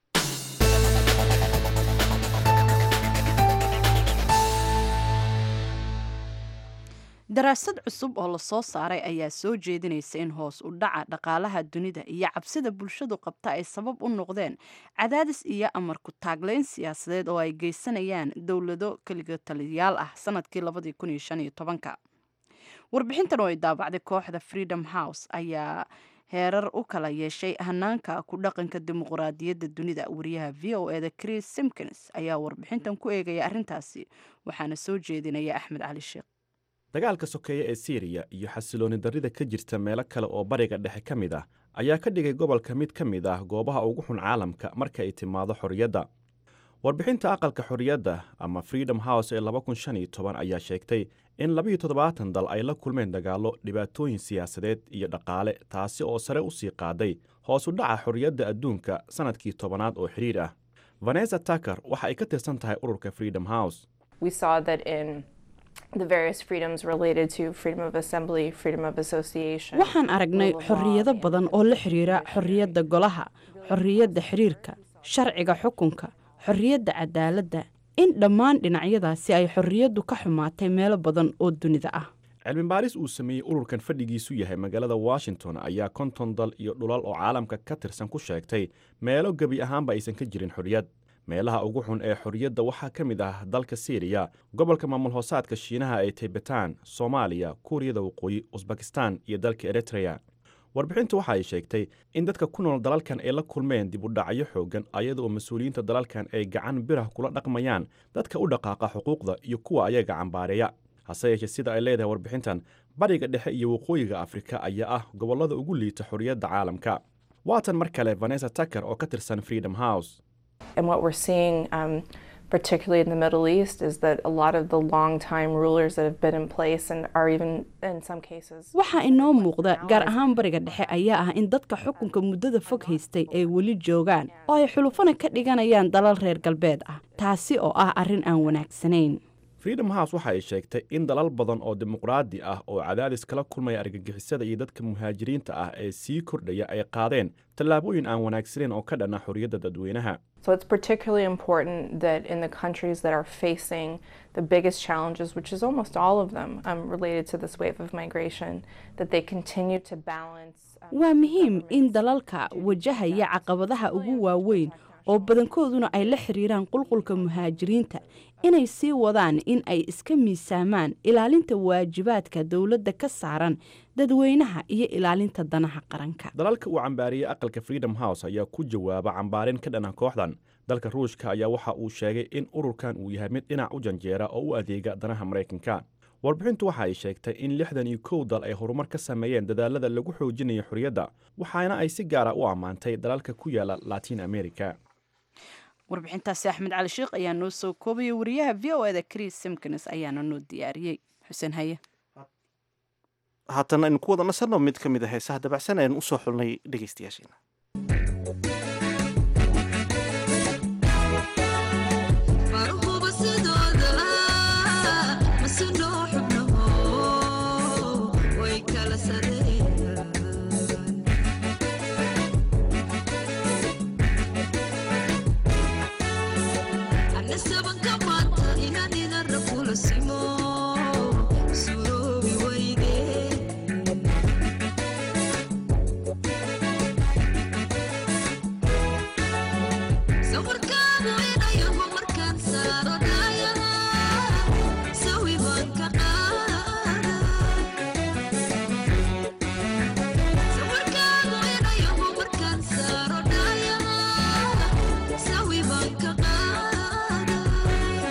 daraasad cusub oo lasoo saaray ayaa soo jeedinaysa in hoos u dhaca dhaqaalaha dunida iyo cabsida bulshadu qabta ay sabab u noqdeen cadaadis iyo amar ku taagleyn siyaasadeed oo ay geysanayaan dowlado keliga taliyayaal ah sanadkii warbixintan oo ay daabacday kooxda freedom house ayaa heerar u kala yeeshay hanaanka ku dhaqanka dimuqraadiyadda dunida wariyaha v o eda chris simkins ayaa warbixintan ku eegaya arrintaasi waxaana soo jeedinaya axmed cali sheekh dagaalka sokeeye ee siiriya iyo xasilooni darrida ka jirta meelo kale oo bariga dhexe ka mid ah ayaa ka dhigay gobolka mid ka mid ah goobaha ugu xun caalamka marka ay timaado xorriyadda warbixinta aqalka xorriyadda ama freedom house ee ayaa sheegtay in labiiyo toddobaatan dal ay la kulmeen dagaallo dhibaatooyin siyaasadeed iyo dhaqaale taasi oo sare u sii qaaday hoos u dhaca xorriyadda adduunka sannadkii tobanaad oo xidhiir ah vanessa taker waxa ay ka tirsan tahay ururka freedom house waxaan aragnay xorriyado badan oo la xidhiira xorriyadda golaha xorriyadda xiriirka sharciga xukunka xorriyadda cadaaladda in dhammaan dhinacyadaasi ay xorriyaddu ka xumaatay meelo badan oo dunida ah cilmi baaris uu sameeyey ururkan fadhigiisu yahay magaalada washington ayaa konton dal iyo dhulal oo caalamka ka tirsan ku sheegtay meelo gebi ahaanba aysan ka jirin xorriyad meelaha ugu xun ee xorriyadda waxaa ka mid ah dalka siiriya gobolka maamul hoosaadka shiinaha ee taybataan soomaaliya kuuriyada waqooyi usbakistan iyo dalka eritreya warbixintu waxa ay sheegtay in dadka ku nool dalalkan ay la kulmeen dib u dhacyo xooggan ayada oo mas-uuliyiinta dalalkan ay gacan birah kula dhaqmayaan dadka u dhaqaaqa xuquuqda iyo kuwa ayaga cambaareeya hase yeeshee sida ay leedahay warbixintan bariga dhexe iyo waqooyiga afrika ayaa ah gobollada ugu liita xorriyadda caalamka waatan mar kale vanessa taker oo ka tirsan freedom house And what we're seeing, um, particularly in the Middle East, is that a lot of the long-time rulers that have been in place and are even in some cases. waxaa inoo muuqda gaar ahaan bariga dhexe ayaa ah in dadka xukunka muddada fog haystay ay weli joogaan oo ay xulufana ka dhiganayaan dalal reer galbeed ah taasi oo ah arrin aan wanaagsanayn freedom house waxa ay sheegtay in dalal badan oo dimuqraadi ah oo cadaadis kala kulmaya argagixisada iyo dadka muhaajiriinta ah ee sii kordhaya ay qaadeen tallaabooyin aan wanaagsanayn oo ka dhana xorriyadda dadweynaha So it's particularly important that in the countries that are facing the biggest challenges, which is almost all of them um, related to this wave of migration, that they continue to balance. um, waa muhiim in dalalka wajahaya caqabadaha ugu waaweyn oo badankooduna ay la xiriiraan qulqulka muhaajiriinta inay sii wadaan in ay iska miisaamaan ilaalinta waajibaadka dowladda ka saaran dadweynaha iyo ilaalinta danaha qaranka dalalka uu cambaariyey aqalka freedom house ayaa ku jawaaba cambaarin ka dhana kooxdan dalka ruushka ayaa waxa uu sheegay in ururkan uu yahay mid dhinac u janjeera oo u adeega danaha maraykanka warbixintu waxa ay sheegtay in lixdan iyo kow dal ay horumar ka sameeyeen dadaalada lagu xoojinayo xorriyadda waxaana ay si gaara u ammaantay dalalka ku yaala latin america warbixintaasi axmed cali sheekh ayaa noo soo koobaya wariyaha v o eda chris simkins ayaana noo diyaariyey xuseen haye haatan aynu ku wada nasanno mid ka mid a heesaha dabacsan aynu usoo xulnay dhegaystayaasheena Sawi banka qaada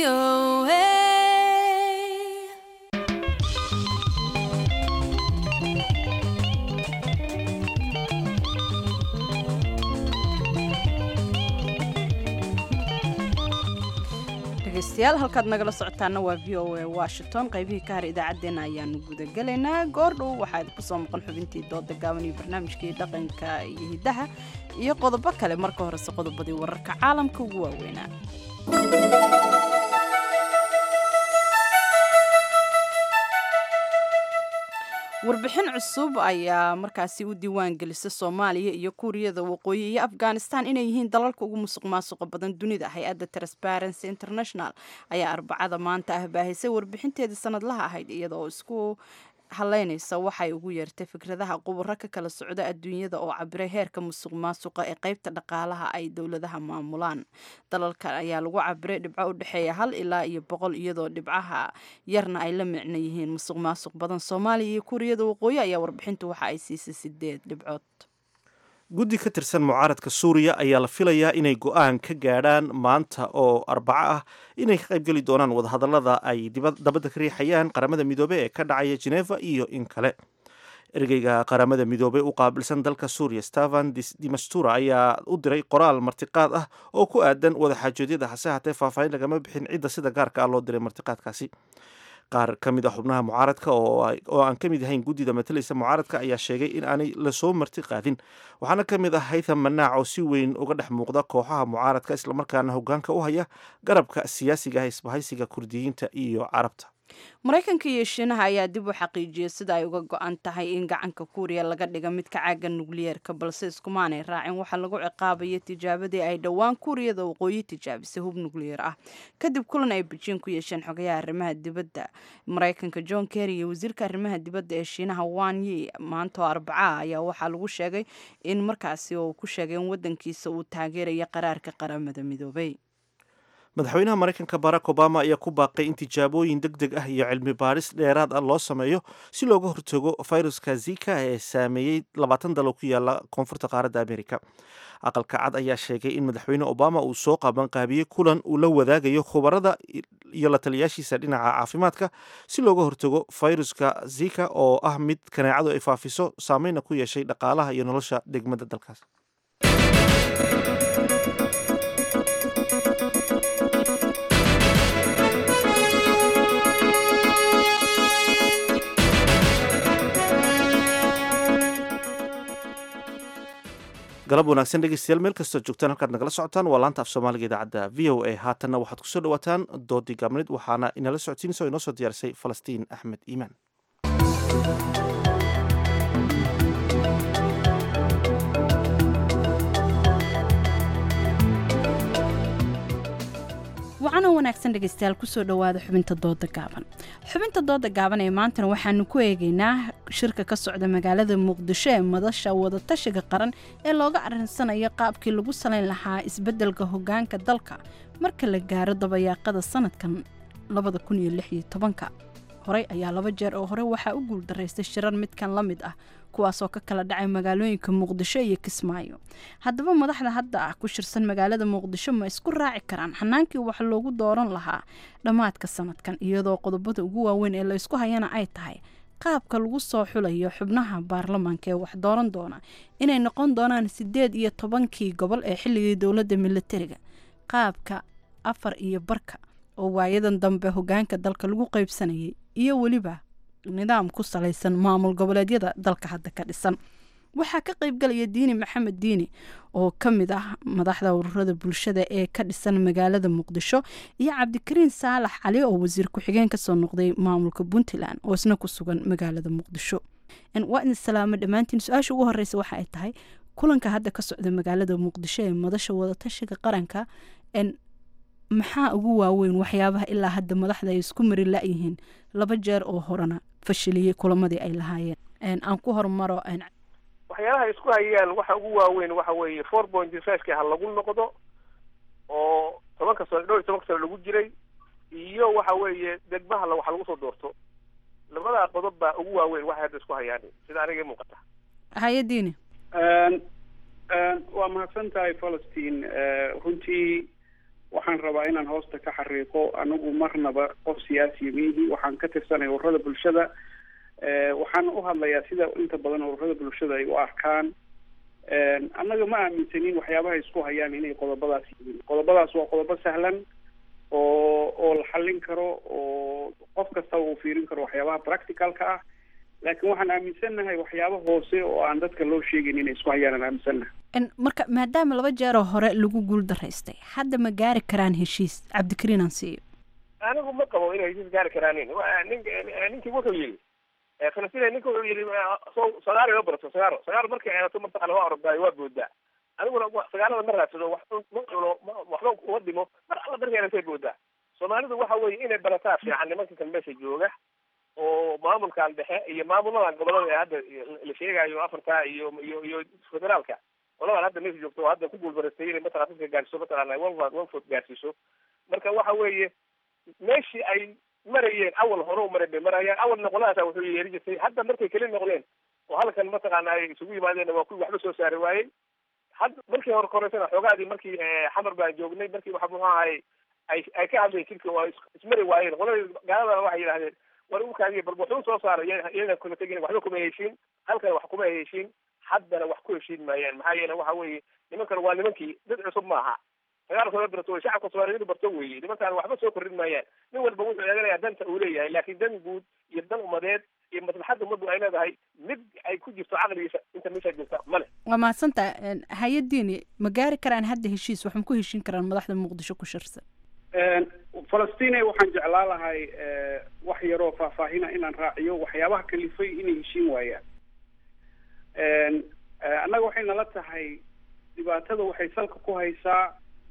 VOA. dhegeystayaal halkaad nagala socotaana waa v o a washington qaybihii ka har idaacaddeenna ayaanu gudagelaynaa goordhow waxaa idinku soo maqan xubintii dooda gaaban iyo barnaamijkii dhaqanka iyo hiddaha iyo qodobo kale marka horese qodobadii wararka caalamka ugu waaweynaa warbixin cusub ayaa markaasi u diiwaan gelisa soomaaliya iyo kuuriyada waqooyi iyo afghanistan inay yihiin dalalka ugu musuq maasuqa badan dunida hay-adda transparency international ayaa arbacada maanta ah baahisay warbixinteedii sanadlaha ahayd iyadaoo isku haleynaysa waxay ugu yeertay fikradaha quburo ka kala socda adduunyada oo cabiray heerka musuq maasuqa ee qaybta dhaqaalaha ay dowladaha maamulaan dalalkan ayaa lagu cabiray dhibco u dhexeeya hal ilaa iyo boqol iyadoo dhibcaha yarna ay la micno yihiin musuq maasuq badan soomaaliya iyo kuuriyada waqooyi ayaa warbixintu waxa ay siisay sideed dhibcood guddi ka tirsan mucaaradka suuriya ayaa la filayaa inay go-aan ka gaadhaan maanta oo arbaco ah inay ka qaybgeli doonaan wadahadallada ay dabadda ka riixayaan qaramada midoobey ee ka dhacaya geneva iyo in kale ergeyga qaramada midoobey u qaabilsan dalka suuriya stefan dimastura ayaa u diray qoraal martiqaad ah oo ku aadan wadaxaajoodyada hase hatee faahfaahin lagama bixin cidda sida gaarka ah loo diray martiqaadkaasi qaar ka mid ah xubnaha mucaaradka oo aan ka mid ahayn guddida matalaysa mucaaradka ayaa sheegay in aanay lasoo marti qaadin waxaana ka mid ah haytham manaac oo si weyn uga dhex muuqda kooxaha mucaaradka islamarkaana hogaanka u haya garabka siyaasiga ah isbahaysiga kurdiyiinta iyo carabta maraykanka iyo shiinaha ayaa dib u xaqiijiyay sida ay uga go-an tahay in gacanka kuuriya laga dhiga midka caaga nukliyeerka balse iskumaanay raacin waxaa lagu ciqaabaya tijaabadii ay dhowaan kuuriyada waqooyi tijaabisay hub nukliyeer ah kadib kulan ay bejiin ku yeesheen xogayaha arrimaha dibadda maraykanka john kerry iyo wasiirka arrimaha dibadda ee shiinaha wan yi maanta oo arbaca ayaa waxaa lagu sheegay in markaasi uu ku sheegay in wadankiisa uu taageeraya qaraarka qaramada midoobay madaxweynaha maraykanka barack obama ayaa ku baaqay in tijaabooyin deg deg ah iyo cilmi baaris dheeraad ah loo sameeyo si looga hortago fayruska zika ee saameeyey labaatan dalo ku yaala koonfurta qaaradda amerika aqalka cad ayaa sheegay in madaxweyne obama uu soo qabanqaabiyey kulan uu la wadaagayo khubarada iyo la taliyaashiisa dhinaca caafimaadka si looga hortago fayruska zika oo ah mid kaneecadu ay faafiso saameyna ku yeeshay dhaqaalaha iyo nolosha degmada dalkaas galab wanaagsan dhegeystayaal meel kastoo joogtaan halkaad nagala socotaan waa laanta af soomaaliga idaacadda v o a haatanna waxaad kusoo dhawaataan doodii gaabnid waxaana inala socodsiinaysa oo inoo soo diyaarisay falastiin axmed iimaan wacanoo wanaagsan dhegeystayaal kusoo dhowaada xubinta dooda gaaban xubinta dooda gaaban ee maantana waxaanu ku eegeynaa shirka ka socda magaalada muqdisho ee madasha wadatashiga qaran ee looga arinsanayo qaabkii lagu salayn lahaa isbeddelka hogaanka dalka marka la gaaro dabayaaqada sanadkan labada kun iyo lix iyo tobanka horey ayaa laba jeer oo hore waxaa u guuldaraystay shirar midkan la mid ah kuwaasoo ka kala dhacay magaalooyinka muqdisho iyo kismaayo haddaba madaxda hadda ah ku shirsan magaalada muqdisho ma isku raaci karaan xanaankii wax loogu dooran lahaa dhammaadka sanadkan iyadoo qodobada ugu waaweyn ee laysku hayana ay tahay qaabka lagu soo xulayo xubnaha baarlamaanka ee wax dooran doona inay noqon doonaan sideed iyo tobankii gobol ee xilligii dowladda militariga qaabka afar iyo barka oo waayadan dambe hogaanka dalka lagu qaybsanayay iyo weliba nidaam ku salaysan maamul goboleedyada dalka hadda ka dhisan waxaa ka qaybgalaya diini maxamed diini oo ka mid ah madaxda ururada bulshada ee ka dhisan magaalada muqdisho iyo cabdikariin saalax cali oo wasiir ku-xigeen kasoo noqday maamulka puntland oo isna ku sugan magaalada muqdisho waa idin salaamo dhammaantiin su-aasha ugu horeysa waxa ay tahay kulanka hadda ka socda magaalada muqdisho ee madasha wadatashiga qaranka maxaa ugu waaweyn waxyaabaha ilaa hadda madaxda ay isku mari la-yihiin laba jeer oo horena fashiliyey kulamadii ay lahaayeen aan ku hormaro waxyaalaha isku hayaan waxa ugu waaweyn waxa weeye four point five-ki ha lagu noqdo oo tobanka sano dhowr iyo tobanka sano lagu jiray iyo waxa weeye degmaha la waxa lagu soo doorto labadaa qodob baa ugu waaweyn waxay hadda isku hayaan sida aniga muuqata hay-adiini waa mahadsan tahay falastiin runtii waxaan rabaa inaan hoosta ka xariiqo anigu marnaba qof siyaasiya miihi waxaan ka tirsanay ururada bulshada waxaan u hadlayaa sida inta badan ururada bulshada ay u arkaan annaga ma aaminsanin waxyaabaha isku hayaan inay qodobadaas yihiin qodobadaas waa qodobo sahlan oo oo la xallin karo oo qof kastaba uu fiirin karo waxyaabaha practicalka ah laakiin waxaan aaminsannahay waxyaabo hoose oo aan dadka loo sheegayn inay isku hayaan aan aaminsannahay marka maadaama laba jeeroo hore lagu guul daraystay hadda ma gaari karaan heshiis cabdikariin aan siiyo anigu ma qabo inay heshiis gaari karaanin nin ninkii wuxuu yidhi falastiin ninka wuxuu yidhi so sagaaro ma barato sagaaro sagaaro markay eedato mataqana waa ordaayo waa boodaa aniguna sagaalada ma raadsado wax ma cuno waxba uma dhimo mar alla markay eedatay boodaa soomaalidu waxa weeye inay barataa fiican nimanka kan meesha jooga oo maamulkan dhexe iyo maamuladan gobolada ee hadda la sheegayo afarta iyo iyo iyo federaalka qoladan hadda meesha joogto oo hadda ku guulbaraystay inay mataqana dadka gaarsiiso mataqana one one foot gaarsiiso marka waxa weeye meeshii ay marayeen awal hore u maray bay marayaan awalna qoladaasa wuxuu yeeri jirtay hadda markay keli noqdeen oo halkan mataqaana ay isugu yimaadeen waa kuwii waxba soo saari waayey hadda markii hore koreysana xoogaadii markii xamar baan joognay markii waxa muxuu ahay ay ay ka hadleen jirka oo ismari waayeen qoladii gaaladana waxay yidhahdeen war ukaadiya bal wuxuu soo saaray iyaga kuma tegin waxba kuma heshiin halkan wax kuma heshiin haddana wax ku heshiin maayaan maxaa yeele waxa weeye nimankan waa nimankii dad cusub maaha dagaalka soo barto way shacabka soomaaliyeed barto weeye nimankaan waxba soo korrin maayaan nin walba wuxuu eeganayaa danta uu leeyahay laakiin dan guud iyo dan umadeed iyo maslaxadda ummaddu ay leedahay mid ay ku jirto caqligiisa inta meeshaa joogta male waa mahadsantaa hay-adiini ma gaari karaan hadda heshiis waxma ku heshiin karaan madaxda muqdisho ku shirsan falastiin waxaan jeclaa lahay wax yaroo faahfaahina inaan raaciyo waxyaabaha kalifay inay heshiin waayaan annaga waxay nala tahay dhibaatada waxay salka ku haysaa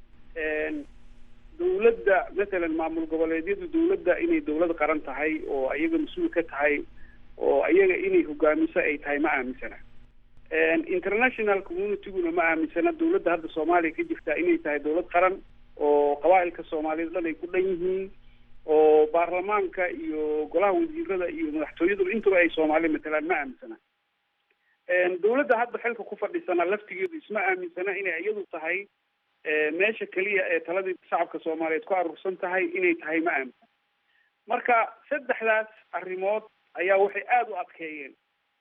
dawladda matalan maamul goboleedyadu dawladda inay dawlad qaran tahay oo ayaga mas-uul ka tahay oo ayaga inay hogaamiso ay tahay ma aaminsana international communityguna ma aaminsana dawladda hadda soomaaliya ka jirta inay tahay dawlad qaran oo qabaa'ilka soomaaliyeed dhan ay ku dhan yihiin oo baarlamaanka iyo golaha wasiirada iyo madaxtooyaduna intuba ay soomaali matalaan ma aaminsana dawladda hadda xilka ku fadhisana laftigeedu isma aaminsana inay iyadu tahay meesha keliya ee taladii shacabka soomaaliyeed ku aruursan tahay inay tahay ma aaminsan marka saddexdaas arrimood ayaa waxay aada u adkeeyeen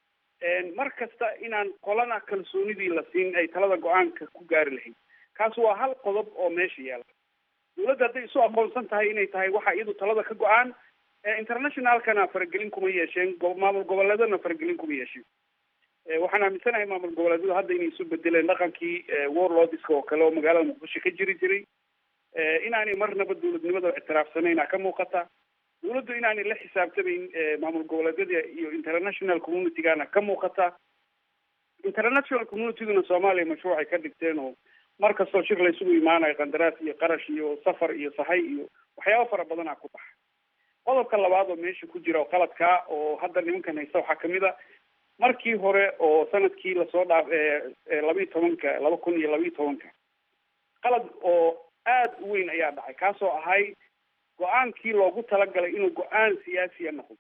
mar kasta inaan qolana kalsoonidii la siin ay talada go-aanka ku gaari lahayd kaas waa hal qodob oo meesha yaala dawladda hadday isu aqoonsan tahay inay tahay waxa iyadu talada ka go-aan internationalkana faragelin kuma yeesheen maamul goboleedana faragelin kuma yeesheen waxaan aaminsanahay maamul goboleedyadu hadda inay isu bedeleen dhaqankii warlordska oo kale oo magaalada muqdisho ka jiri jiray inaanay marnaba dawladnimada ictiraafsanayna ka muuqata dawladdu inaanay la xisaabtamayn maamul goboleedyada iyo international communitygana ka muuqata international communityguna soomaaliya mashruucay ka dhigteen oo mar kastoo shir la isugu imaanayo qandaraas iyo qarash iyo safar iyo sahay iyo waxyaaba fara badanaa ku baxa qodobka labaad oo meesha ku jira oo qaladkaa oo hadda nimankan haysta waxaa kamid a markii hore oo sanadkii lasoo dhaaf labiiyi tobanka laba kun iyo labiiyi tobanka qalad oo aada u weyn ayaa dhacay kaasoo ahay go-aankii loogu talagalay inuu go-aan siyaasiya noqdo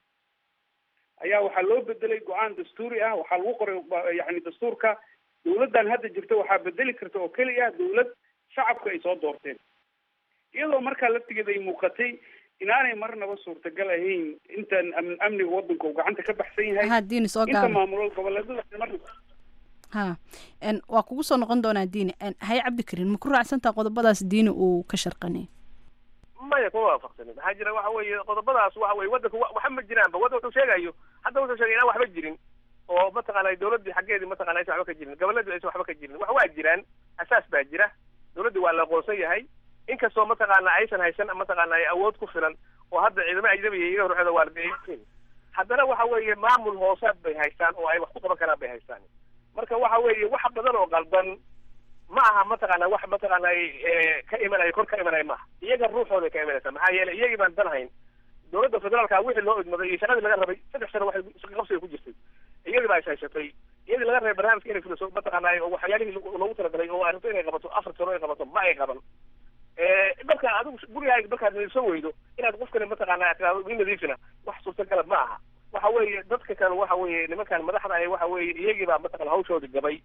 ayaa waxaa loo bedelay go-aan dastuuri ah waxaa lagu qoray yani dastuurka dawladdan hadda jirta waxaa bedeli karta oo keliya dawlad shacabka ay soo doorteen iyadoo markaa laftigeeda ay muuqatay inaanay marnaba suurtagal ahayn intaan amniga wadanka uu gacanta ka baxsan yahay ha diini soo inta gaaba maamul goboleedada marnaba ha n waa kugu soo noqon doonaa diini haye cabdikariin ma ku raacsantaa qodobadaas diini uu ka sharqanay maya kuma waafaqsanin maxaa jira waxa weeye qodobadaas waxa weye wadanka wa- waxa ma jiraanba wadda wuxuu sheegayo hadda wuxuu sheegay inaan waxba jirin oo mataqaanay dawladdii xaggeedii mataqana aysan waxba ka jirin goboladii aysan waxba ka jirin wax waa jiraan asaas baa jira dawladdii waa la aqoonsan yahay inkastoo mataqaana aysan haysan mataqaana ay awood ku filan oo hadda ciidamo ajnabiya iyaga ruuxooda waardiyeyiin haddana waxa weeye maamul hoosaad bay haystaan oo ay wax ku qaban karaan bay haystaan marka waxa weeye wax badan oo qaldan ma aha mataqaana wax mataqaana eh, ka imanaya kor ka imanaya maaha iyaga ruuxooday ka imanaysa maxaa yeelay iyagii baan dan hayn dawladda federaalka wixii loo idmaday iyo shaqadii laga rabay saddex sano waxay isku qabsiga ku jirtay iyadii baa ishayshatay iyadii laga rabay barnaamijka inay fuliso mataqaana oo waxyaalihii lagu- loogu talagalay oo arrinto inay qabato afar sano ay qabato ma ay qaban Eh, marka adigu gurigaaga markaad nadiifsan weydo inaad qofkani mataqaana tiraado ii nadiifina wax suurtagalad ma aha waxa weeye dadka kale waxa weeye nimankan madaxda ah waxa weeye iyagii baa mataqana hawshoodii gabay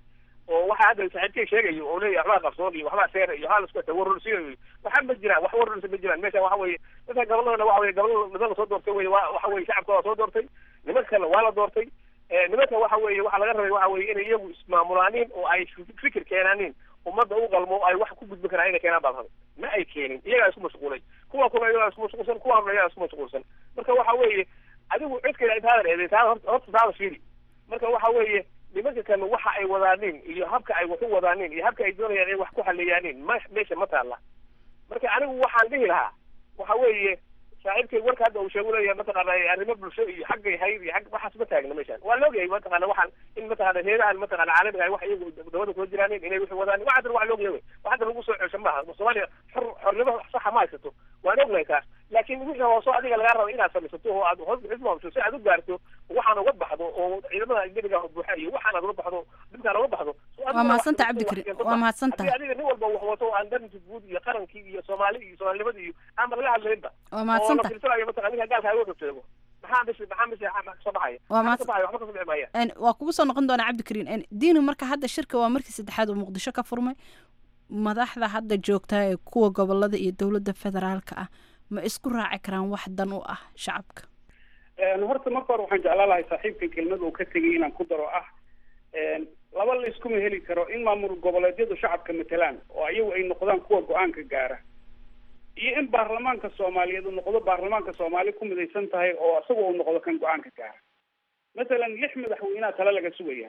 oo waxa hadda saaxiibkay sheegayo oo leeyahay waxbaa qarsoon iyo waxbaa seera iyo waxbaa lasku hata warrulsiinayo waxa ma jiraan wax warrulsi ma jiraan meesha waxa weeye dadka goboladana waxa weye gobolada niman la soo doortay weye waa waxa weye shacabka waa soo doortay niman kalena waa la doortay nimanka waxa weeye waxa laga rabay waxa weye inay iyagu ismaamulaanin oo ay fikir keenaanin ummadda u qalmo ay wax ku gudbin karaan inay keenaan baa la rabay ma ay keenin iyagaa isku mashquulay kuwa kuna iyagaa isku mashquulsan kuwa horna iyagaa isku mashquulsan marka waxa weeye adigu cidkayda intaadan eeday taada horta horta taada fiiri marka waxa weeye nimanka kan waxa ay wadaanin iyo habka ay wax u wadaanin iyo habka ay doonayaan inay wax ku xaliyaanin ma meesha ma taalla marka anigu waxaan dhihi lahaa waxa weeye saaxiibkay warka hadda uu sheegu leeyahay mataqaana arrimo bulsho iyo xaggay hayr iyo xag waxaas ma taagna meeshaan waa la ogyahay mataqaana waxaan in mataqaana heedahan mataqaana caalamiga ay wax iyagu dabada kula jiraanin inay wixii wadaan waxadan waa la ogyahay wey waxadan lagu soo cesho maaha soomaaliya xor xornimo saxa ma haysato waan ognahay taas laakiin wixii hooso adiga lagaa rabo inaad samaysato oo aad hoos xismaamto si aad u gaarto waxaan uga baxdo oo ciidamada ajnabiga buuxa iyo waxaan aad uga baxdo dhibkaan uga baxdo waa mahadsanta cabdikari waa mahadsanta haddii adiga nin walba wax wato oo aan darinka guud iyo qarankii iyo soomaali iyo soomaalinimada iyo aanba laga hadlaynba waa mahadsanta oo la filtirayo mataqana ninka gaalka ay uga sheego maxaa bis maxaa bis kasoo baxaya waa maxaa kasoo baxaya waxba kasoo dhici maaya Een, waa kugu soo noqon doonaa cabdikariin diinu marka hadda shirka waa markii saddexaad oo muqdisho ka furmay madaxda hadda joogta ee kuwa gobolada iyo dowladda federaalka ah ma isku raaci karaan wax dan u ah shacabka horta marka hore waxaan jeclaan lahay saaxiibka kelmad uu ka tegay inaan ku daro ah laba la iskuma heli karo in maamul goboleedyadu shacabka matelaan oo iyagu ay noqdaan kuwa go-aanka gaara iyo in baarlamaanka soomaaliyeed uu noqdo baarlamaanka soomaali ku midaysan tahay oo isaga uu noqdo kan go-aanka gaara masalan lix madaxweynaha tale laga sugaya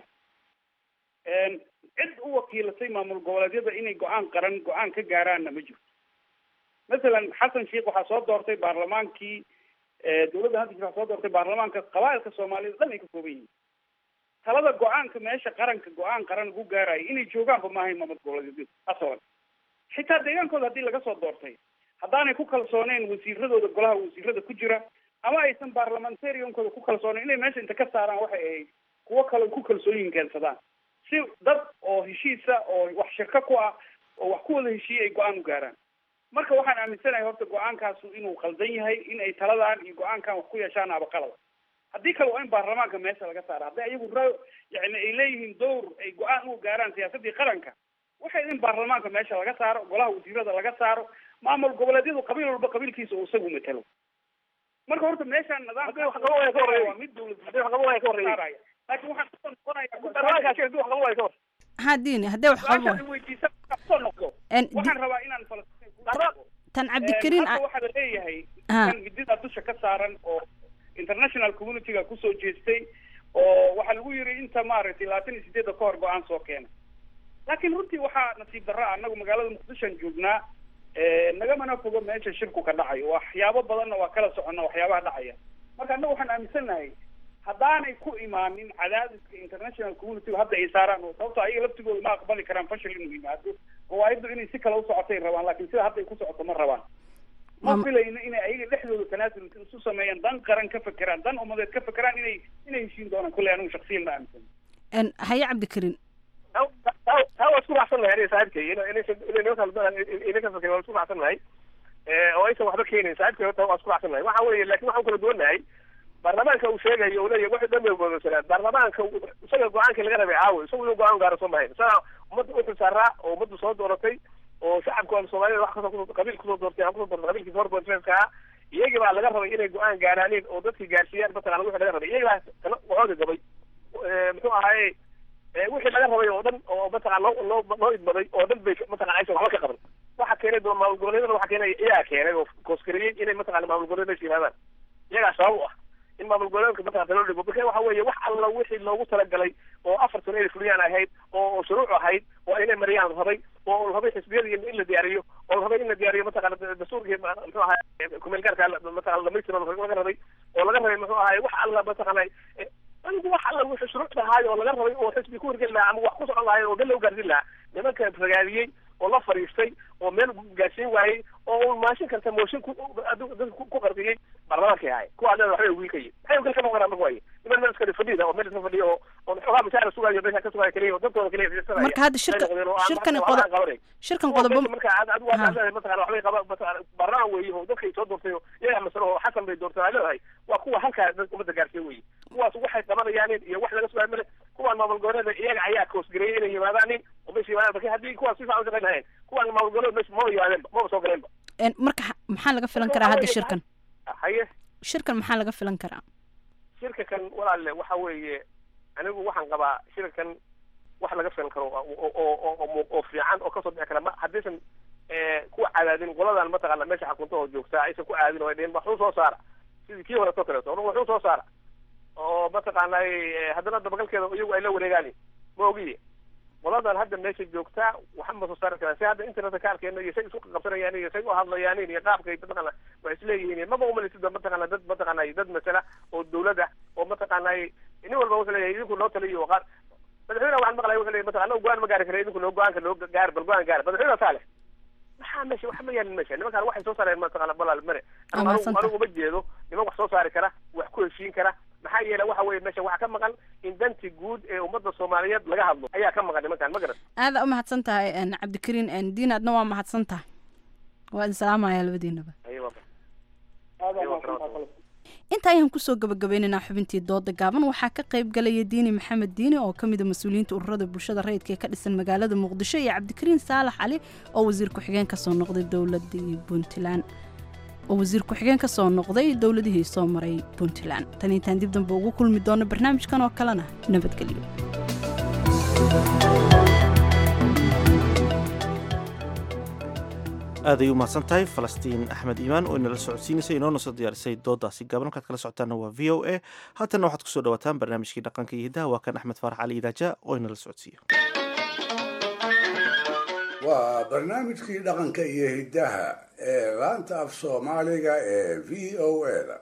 cid u wakiilatay maamul goboleedyada inay go-aan qaran go-aan ka gaaraanna ma jirto masalan xasan sheikh waxaa soo doortay baarlamaankii dowladda hadda waxaa soo doortay baarlamaanka qabaa'ilka soomaaliyed dhan ay ka kooban yihiin talada go-aanka meesha qaranka go-aan qaran lagu gaarayo inay joogaanba maahayn maamul goboleedyadu asalan xitaa deegaankooda haddii laga soo doortay haddaanay ku kalsooneen wasiiradooda golaha wasiirada ku jira ama aysan baarlamentariankooda ku kalsooneyn inay meesha inta ka saaraan waxay ahayd kuwo kale ku kalsooyin keensadaan si dad oo heshiisa oo wax shirka ku ah oo wax ku wada heshiiyey ay go-aan u gaaraan marka waxaan aaminsanahay horta go-aankaasu inuu qaldan yahay in ay taladan iyo go-aankan wax ku yeeshaan abaqalada haddii kale waa in baarlamaanka meesha laga saara haddii ayagu ra yani ay leeyihiin dowr ay go-aan u gaaraan siyaasadii qaranka waxay in baarlamaanka meesha laga saaro golaha wasiirada laga saaro maamul goboleedyadu qabiil walba qabiilkiisa uu isagu matalo marka horta meeshaan nidaamka waa mid dowlad laakiin waxaan kusoo noqonayaa ha diini haddee wax qabo su-aasha weydiisa kusoo noqdo En di- waxaan rabaa inaan falastiin tan cabdikariin hadda waxaa la leeyahay Ha. kan midida dusha ka saaran oo international communityga kusoo jeestay oo waxaa lagu yiri inta maaragtay labaatan iyo sideedda ka hor go-aan soo keena laakiin runtii waxaa nasiib darro ah annagu magaalada muqdishoan joognaa nagamana fogo meesha shirku ka dhacayo waxyaabo badanna waa kala soconna waxyaabaha dhacaya marka annagu waxaan aaminsannahay haddaanay ku imaanin cadaadiska international communityga hadda ay saaraan oo sababto ayaga laftigooda ma aqbali karaan fashil inuu yimaado gawaaiddu inay si kale u socotay rabaan laakiin sida hadda ay ku socoto ma rabaan ma filayno inay ayaga dhexdooda tanaasul isu sameeyaan dan qaran ka fekeraan dan umadeed ka fekeraan inay inay heshiin doonaan kolley anigu shaksiyan ma aaminsan En, haye cabdikariin taa waa isku raacsan nahay aniga saaxiibkay ina inaysan inay nimanka ina ka fakirin waa isku raacsan nahay oo aysan waxba keenayn saaxiibkay horta waa isku raacsan nahay waxa weeye laakiin waxaan kala duwan nahay baarlamaanka uu sheegayo uu leeyahay waxay dhan bay godoonsanaan baarlamaanka isaga go-aanka laga rabay caawa isagu inuu go-aan gaaro soo mahayn isaga ummadda u xilsaaraa oo ummaddu soo dooratay oo shacabka soomaalida wax kasoo kusoo qabiil kusoo doortay aan kusoo doortay qabiilkiisa hor boonfeeska ah iyagii baa laga rabay inay go-aan gaaraanin oo dadkii gaarsiiyaan mataqana wixii laga rabay iyagii baa tana waxooga gabay muxuu ahaaye wixii laga rabay oo dhan oo mataqana loo loo loo idmaday oo dhan bay mataqana aysan waxba ka qaban waxa keenay doo maamul goboleedana waxa keenay iyagaa keenay oo kooskariyey inay mataqana maamul goboleed meesha yimaadaan iyagaa sabab u ah in maamul goboleedka mataqana loo dhigo marka waxa weeye wax alla wixii loogu talagalay oo afar sano inay fuliyaan ahayd oo oo shuruuc ahayd oo inay mariyaan rabay oo rabay xisbiyadii in la diyaariyo oo rabay in la diyaariyo mataqana dastuurkii muxuu ahaay kumeel gaarka mataqana dhamaystira laga rabay oo laga rabay muxuu ahaay wax alla mataqana anigu wax alla wixii shuruucda ahaay oo laga rabay oo xisbi ku hirgeli lahaa ama wax ku socon lahaay oo dal loo gaarsiin lahaa nimanka ragaadiyey oo la fariistay oo meel gaarsiin waayey oo uu maashin karta mooshin ku dadka ku qardiyey baarlamaankay ahay kuwa leeda waxbay wiilkayay maxay gal ka noqon karaan marka waaye niman meel iska fadhida oo meel iska fadhiya oo oo xoogaa mashaara sugayo meesha ka sugayo keliya oo dadkooda keliya fiirsanaya marka hadda shirka shirkan qodob shirkan qodobo marka aad aad waa leedahay mataqana waxbay qaba mataqana baarlamaan weeye oo dadkay soo doortay oo iyaga masalo oo xasan bay doortay leedahay waa kuwa halkaa dadka ummadda gaarsiiya weeye kuwaas waxay qabanayaan iyo wax laga sugayo male kuwaan maamul goboleeda iyaga ayaa koosgareeyay inay yimaadaanin oo meesha yimaadaan marka haddii kuwaas si fiican u shaqayn lahayeen kuwaan maamul goboleed meesha maba yimaadeenba maba soo galeenba En, marka ha- maxaa laga filan karaa hadda shirkan haye shirkan maxaa laga filan karaa shirka kan walaalle waxa weeye anigu waxaan qabaa shirka kan wax laga filan karo oo oo oo oo- oo fiican oo kasoo bixi kara ma haddaysan eh, ku cadaadin qoladan mataqaana meesha xakunta oo joogtaa aysan ku caadin oo ay dhehen waxuu soo saara sidii kii hore soo kaleeto or waxuu soo saara oo mataqaana eh, haddana dabagalkeeda iyagu ay la wareegaan ma ogiye qoladan hadda meesha joogtaa waxa ma soo saari karaan si hadda internetka ka arkeyno iyo say isku qabsanayaan iyo say u hadlayaan iyo qaabkay mataqaana wax isleeyihiin maba umalisid mataqaana dad mataqaana dad masala oo dawlada oo mataqaana nin walba wuxuu leeyahay idinku noo taliyo qaar madaxweyne waxaan maqlaya wuxuu leeyahay mataqaana go-aan ma gaari kara idinku noo go-aanka noo gaar bal go-aan gaar madaxweyne saale maxaa meesha wax ma yaalin meesha nimankaan waxay soo saareen mataqaana balaal mare Waa anigu mahadsantahay. anigu uma jeedo niman wax soo saari kara wax ku heshiin kara maxaa yeelay waxa weeye meesha waxaa ka maqan in danti guud ee ummadda soomaaliyeed laga hadlo ayaa ka maqan nimankaan ma garan aada u mahadsan tahay en, cabdikariin en, diin adna waa mahadsan tahay waa idin salaamaya labadiinaba inta ayaan kusoo gabagabaynaynaa xubintii dooda gaaban waxaa ka qayb galaya diini maxamed diini oo ka mid a mas-uuliyiinta ururada bulshada rayidka ee ka dhisan magaalada muqdisho iyo cabdikariin saalax cali oo wasiir ku-xigeen kasoo noqday dowladii puntland oo wasiir ku-xigeen kasoo noqday dowladihii soo maray puntland tan intaan dib dambe ugu kulmi doono barnaamijkan oo kalena nabadgelyo aad ay u mahadsan tahay falastiin axmed iimaan oo inala socodsiinaysay inoona soo diyaarisay doodaasi gaaban halkaad kala socotaana waa v o a haatanna waxaad kusoo dhawaataan barnaamijkii dhaqanka iyo hiddaha waa kan axmed faarax cali idaaja oo inala socodsiiyo waa barnaamijkii dhaqanka iyo hiddaha ee laanta af soomaaliga ee v o a-da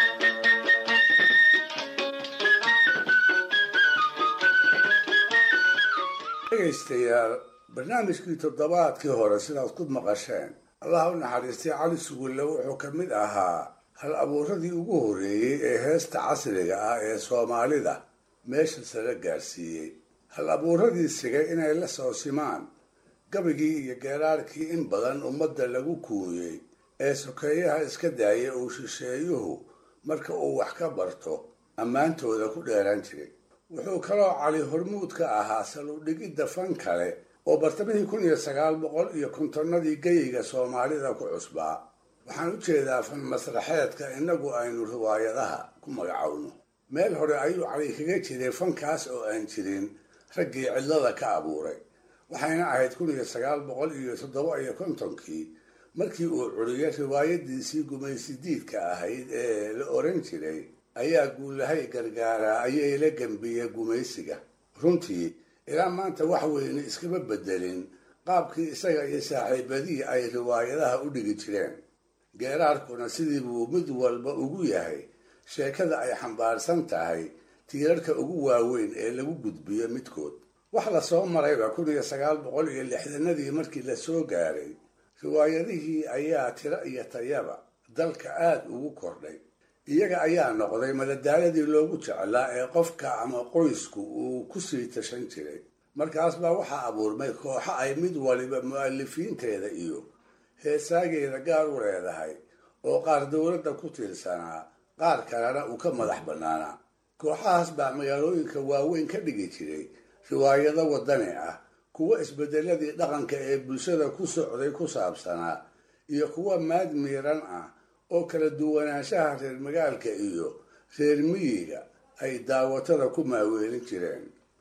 dhegaystayaal barnaamijkii toddobaadkii hore sidaad ku maqasheen allaha u naxariistay cali sugulle wuxuu ka mid ahaa hal abuuradii ugu horreeyey ee heesta casriga ah ee soomaalida meesha sare gaarsiiyey hal abuuradii sigay inay la soo simaan gabigii iyo geeraarkii in badan ummadda lagu kuuyey ee sokeeyaha iska daaya uu shisheeyuhu marka uu wax ka barto ammaantooda ku dheeraan jiray wuxuu kaloo cali hormuud ka ahaa saludhigidda fan kale oo bartamihii kun iyo sagaal boqol iyo kontonnadii geyiga soomaalida ku cusbaa waxaan u jeedaa fan masraxeedka innagu aynu riwaayadaha ku magacowno meel hore ayuu cali kaga jiray fankaas oo aan jirin raggii cidlada ka abuuray waxayna ahayd kun iyo sagaal boqol iyo toddoba iyo kontonkii markii uu curiyay riwaayadiisii gumaysidiidka ahayd ee la oran jiray ayaa guulahay gargaaraa ayay la gambiyey gumaysiga runtii ilaa maanta wax weyne iskama bedelin qaabkii isaga iyo saaxiibadihii ay riwaayadaha u dhigi jireen geeraarkuna sidii buu mid walba ugu yahay sheekada ay xambaarsan tahay tiirarka ugu waaweyn ee lagu gudbiyo midkood wax la soo marayba kun iyo sagaal boqol iyo lixdanadii markii la soo gaaray riwaayadihii ayaa tiro iyo tayaba dalka aada ugu kordhay iyaga ayaa noqday madadaaladii loogu jeclaa ee qofka ama qoysku uu ku sii tashan jiray markaas baa waxaa abuurmay kooxo ay mid waliba mu'alifiinteeda iyo heesaageeda gaar u leedahay oo qaar dowladda ku tiirsanaa qaar kalena uu ka madax bannaanaa kooxahaas baa magaalooyinka waaweyn ka dhigi jiray riwaayado waddani ah kuwa isbedeladii dhaqanka ee bulshada ku socday ku saabsanaa iyo kuwa maad miiran ah oo kala duwanaanshaha reer magaalka iyo reer miyiga ay daawatada ku maaweelin jireen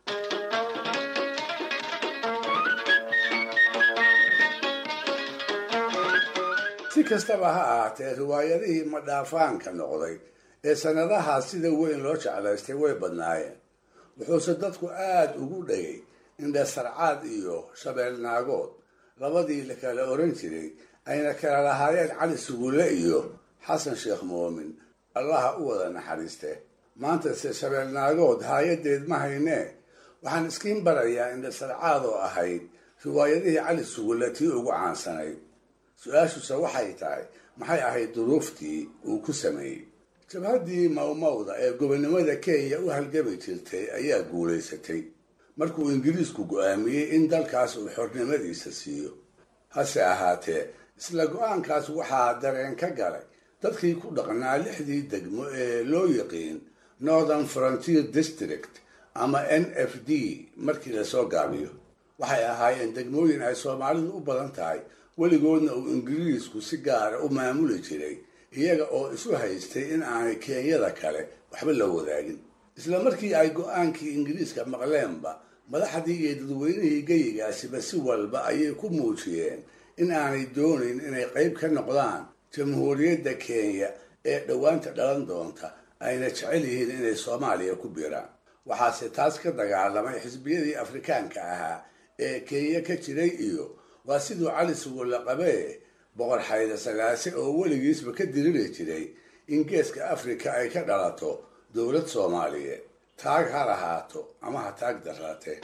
si kastaba ha ahaatee riwaayadihii madhaafaanka noqday ee sannadahaas sida weyn loo jeclaystay way badnaayeen wuxuuse dadku aada ugu dhagay indhasarcaad iyo shabeelnaagood labadii la kala oran jiray ayna kala lahaayeen cali sugulle iyo xasan sheekh moomin allaha u wada naxariiste maantase shabeelnaagood haayadeed ma haynee waxaan iskiin barayaa indhasarcaad oo ahayd riwaayadihii cali sugulle tii ugu caansanayd su-aashuse waxay tahay maxay ahayd duruuftii uu ku sameeyey jabhaddii mawmawda ee gobonnimada kenya u halgami jirtay ayaa guulaysatay markuu ingiriisku go-aamiyey in dalkaas uu xornimadiisa siiyo hase ahaatee isla go-aankaas waxaa dareen ka galay dadkii ku dhaqnaa lixdii degmo ee loo yiqiin northern frontier district ama n f d markii lasoo gaabiyo waxay ahaayeen degmooyin ay soomaalidu u badan tahay weligoodna uu ingiriisku si gaara u maamuli jiray iyaga oo isu haystay in aanay kenyada kale waxba la wadaagin isla markii ay go-aankii ingiriiska maqleenba madaxdii iyo dadweynihii geyigaasiba si walba ayay ku muujiyeen in aanay doonayn inay qayb ka noqdaan jamhuuriyadda kenya ee dhowaanta dhalan doonta ayna jecel yihiin inay soomaaliya ku biiraan waxaase taas ka dagaalamay xisbiyadii afrikaanka ahaa ee kenya ka jiray iyo waa siduu cali sugulla qabee boqor xayda sagaase oo weligiisba ka diriri jiray in geeska afrika ay ka dhalato dowlad soomaaliyeed taag ha lahaato ama ha taag darraatee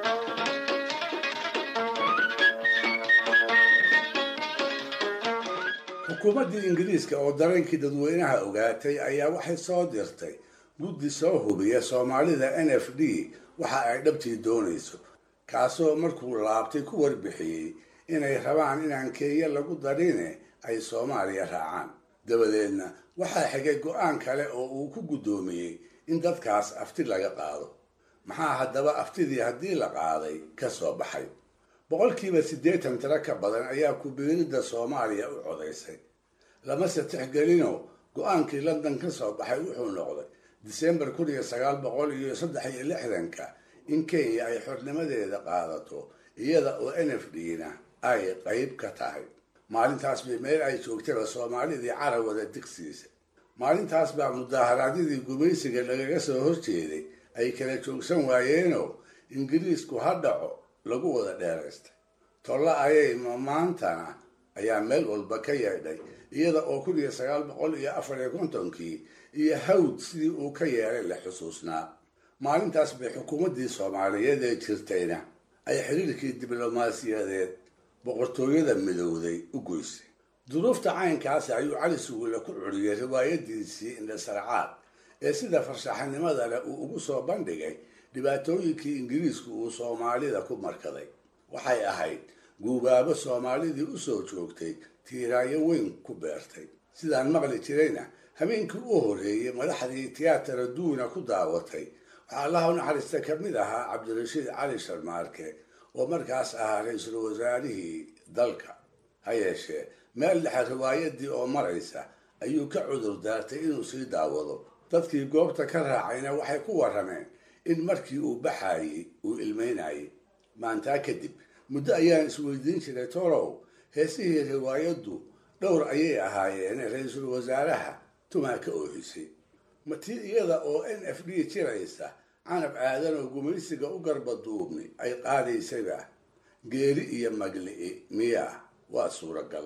xukuumaddii ingiriiska oo dareenkii dadweynaha ogaatay ayaa waxay soo dirtay guddi soo hubiya soomaalida n f d waxa ay dhabtii doonayso kaasoo markuu laabtay ku warbixiyey inay rabaan inaan kenya lagu darine ay soomaaliya raacaan dabadeedna waxaa xigay go-aan kale oo uu ku guddoomiyey in dadkaas afti laga qaado maxaa haddaba aftidii haddii la qaaday ka soo baxay boqolkiiba siddeetan tiro ka badan ayaa ku-biiridda soomaaliya u codaysay lamase tixgelinoo go-aankii london ka soo baxay wuxuu noqday disembar kun iyo sagaal boqol iyo saddex iyo lixdanka in kenya ay xornimadeeda qaadato iyada oo n f d na ay qayb ka tahay maalintaas bay meel ay joogtaba soomaalidii carawada digsiisa maalintaas baa mudaharaadyadii gumaysiga lagaga soo horjeeday ay kala joogsan waayeenoo ingiriisku ha dhaco lagu wada dheeraystay tolla ayay maantana ayaa meel walba ka yeedhay iyada oo kun iyo sagaal boqol iyo afar iyo kontonkii iyo hawd sidii uu ka yeelay la xusuusnaa maalintaas bay xukuumaddii soomaaliyeed ee jirtayna ay xiriirkii diblomaasiyadeed boqortooyada midowday u goysay duruufta caynkaasi ayuu cali sugulle ku curiyey riwaayadiisii indhasarcaad ee sida farshaxanimada leh uu ugu soo bandhigay dhibaatooyinkii ingiriisku uu soomaalida ku markaday waxay ahayd guubaabo soomaalidii u soo joogtay tiiraayo weyn ku beertay sidaan maqli jirayna habeenkii u horreeyey madaxdii tiyaatara duuna ku daawatay waxaa allaha u naxariista ka mid ahaa cabdirashiid cali sharmaarke oo markaas ahaa ra-iisul wasaarihii dalka ha yeeshee meel dhexe riwaayadii oo maraysa ayuu ka cudur daartay inuu sii daawado dadkii goobta ka raacayna waxay ku warrameen in markii uu baxaayey uu ilmeynayay maantaa kadib muddo ayaan isweydiin jiray tolow heesihii riwaayaddu dhowr ayay ahaayeen ra-iisul wasaaraha tumaa ka oohisay ma tii iyada oo n f d jiraysa canab aadan oo gumaysiga u garba duubni ay qaadaysayba geeri iyo magli'i miyaa waa suuragal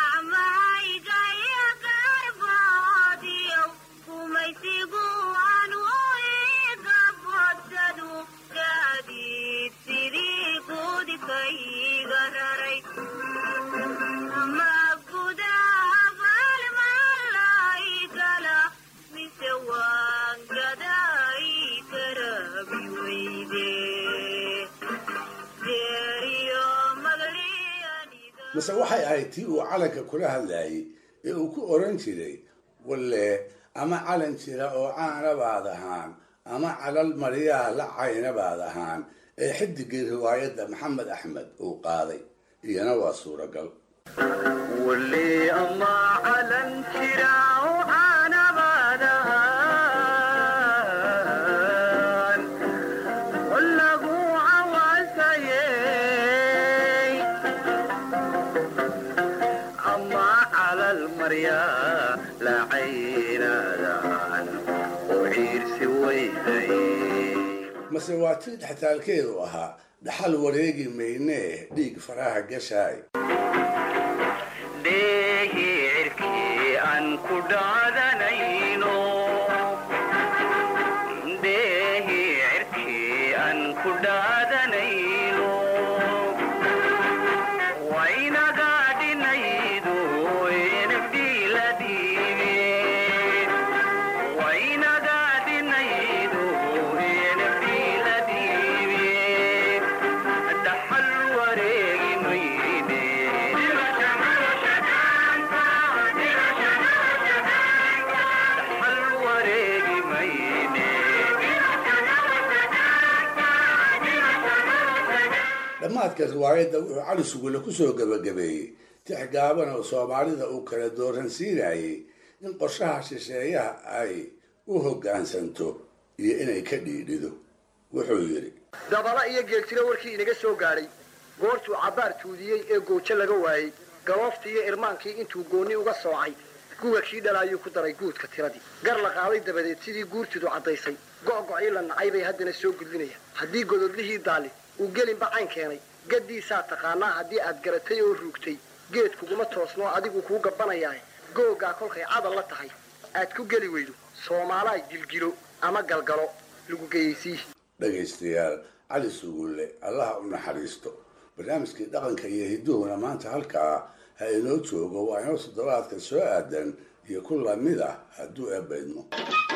mase waxay ahayd tii uu calanka kula hadlayay ee uu ku oran jiray walle ama calan jira oo caana baad ahaan ama calal maryaha la cayna baad ahaan ee xidigii riwaayadda maxamed axmed uu qaaday iyana waa suuragal mase waa tii dhextaalkeedu ahaa dhaxal wareegi maynee dhiig faraha gashaay dhammaadka riwaayadda wuxuu cali sugule ku soo gebagabeeyey tix gaaban oo soomaalida uu kala dooransiinayay in qorshaha shisheeyaha ay u hoggaansanto iyo inay ka dhiidhido wuxuu yidhi dabala iyo geeltiro warkii inaga soo gaadhay goortuu cabbaar tuudiyey ee goojo laga waayey galooftii iyo irmaankii intuu goonni uga soocay guga kii dhalaayuu ku daray guudka tiradii gar la qaaday dabadeed sidii guurtidu caddaysay go'gocii la nacay bay haddana soo gudlinayaan haddii gododlihii daalli uu gelinba cayn keenay gaddiisaa taqaanaa haddii aad garatay oo ruugtay geed kuguma toosnoo adigu kuu gabbanayaa googaa kolkay cadal la tahay aad ku geli weydo soomaalaa gilgilo ama galgalo lagu geeyeysii dhegaystayaal cali sugulle allaha u naxariisto barnaamijkii dhaqanka iyo hidduhuna maanta halkaa ha inoo joogo waa inoo toddobaadka soo aadan iyo ku lamid ah hadduu eebbaydmo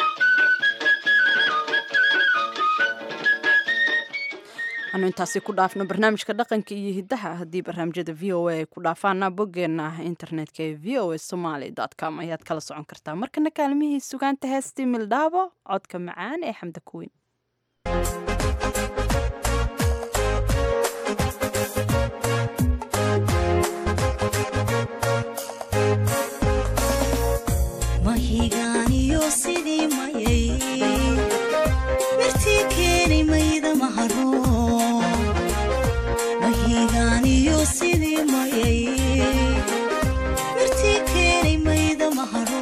anu intaasi ku dhaafno barnaamijka dhaqanka iyo hiddaha haddii barnaamijyada v o a ay ku dhaafaana boggeena internetka ee v o a somaly com ayaad kala socon kartaa markana kaalmihii sugaanta heestii mildhaabo codka macaan ee xamda kuweyn mahigaaniyo sidii mayay mirtii keenay mayda maharo mahigaaniyo sidii mayay mirtii keenay mayda maharo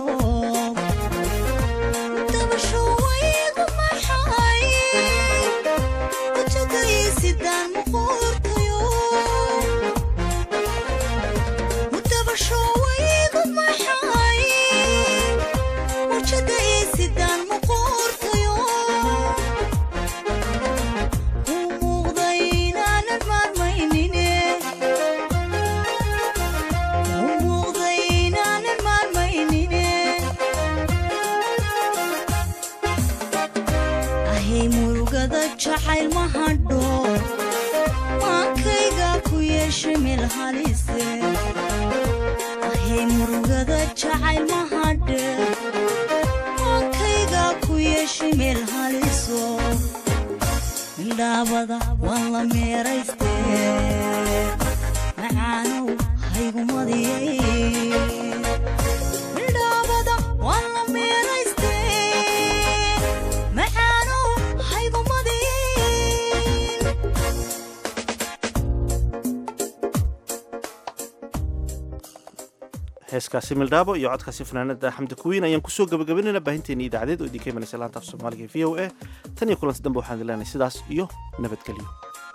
dabasho waygu maxay wajagaysidaan muquurtayo dabasho waygu maxay wajada isidaan muquurtayo u muuqda inaanan maarmaynine u muuqda inaanan maarmaynine ahay murugada jacayl ma hadho maankayga ku yeeshay meel halise ahay murugada jacayl ma hadhe maankayga ku yeeshay meel haliso midhaabada waan la meerayste macaanow haygumadiyay midhaabada waan la meerayste macaanow haygumadiyay heeskaasi mildhaabo iyo codkaasi fanaanada xamdi kuwiin ayaan kusoo gabagabaynayna baahinteeni idaacadeed oo idinka imanaysa laanta af soomaaliga e v o a tan iyo kulanti dambe waxaan idin leenahay sidaas iyo nabadgelyo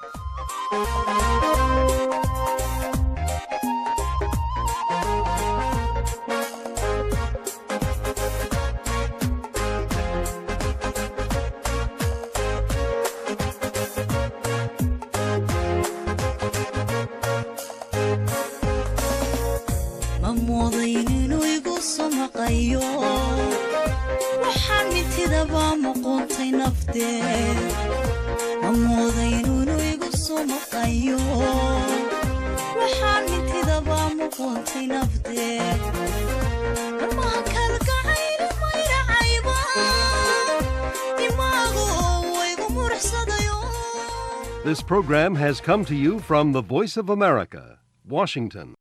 ma moodayn inuu igu samaqayo waxaan mintidaba muquuntay naftee ma moodayn inuu igu samaqayo waxaan mintidaba muquuntay naftee marmaha kalgacayl mayracayba imaagu waygu muruxsadayo This program has come to you from the Voice of America, Washington.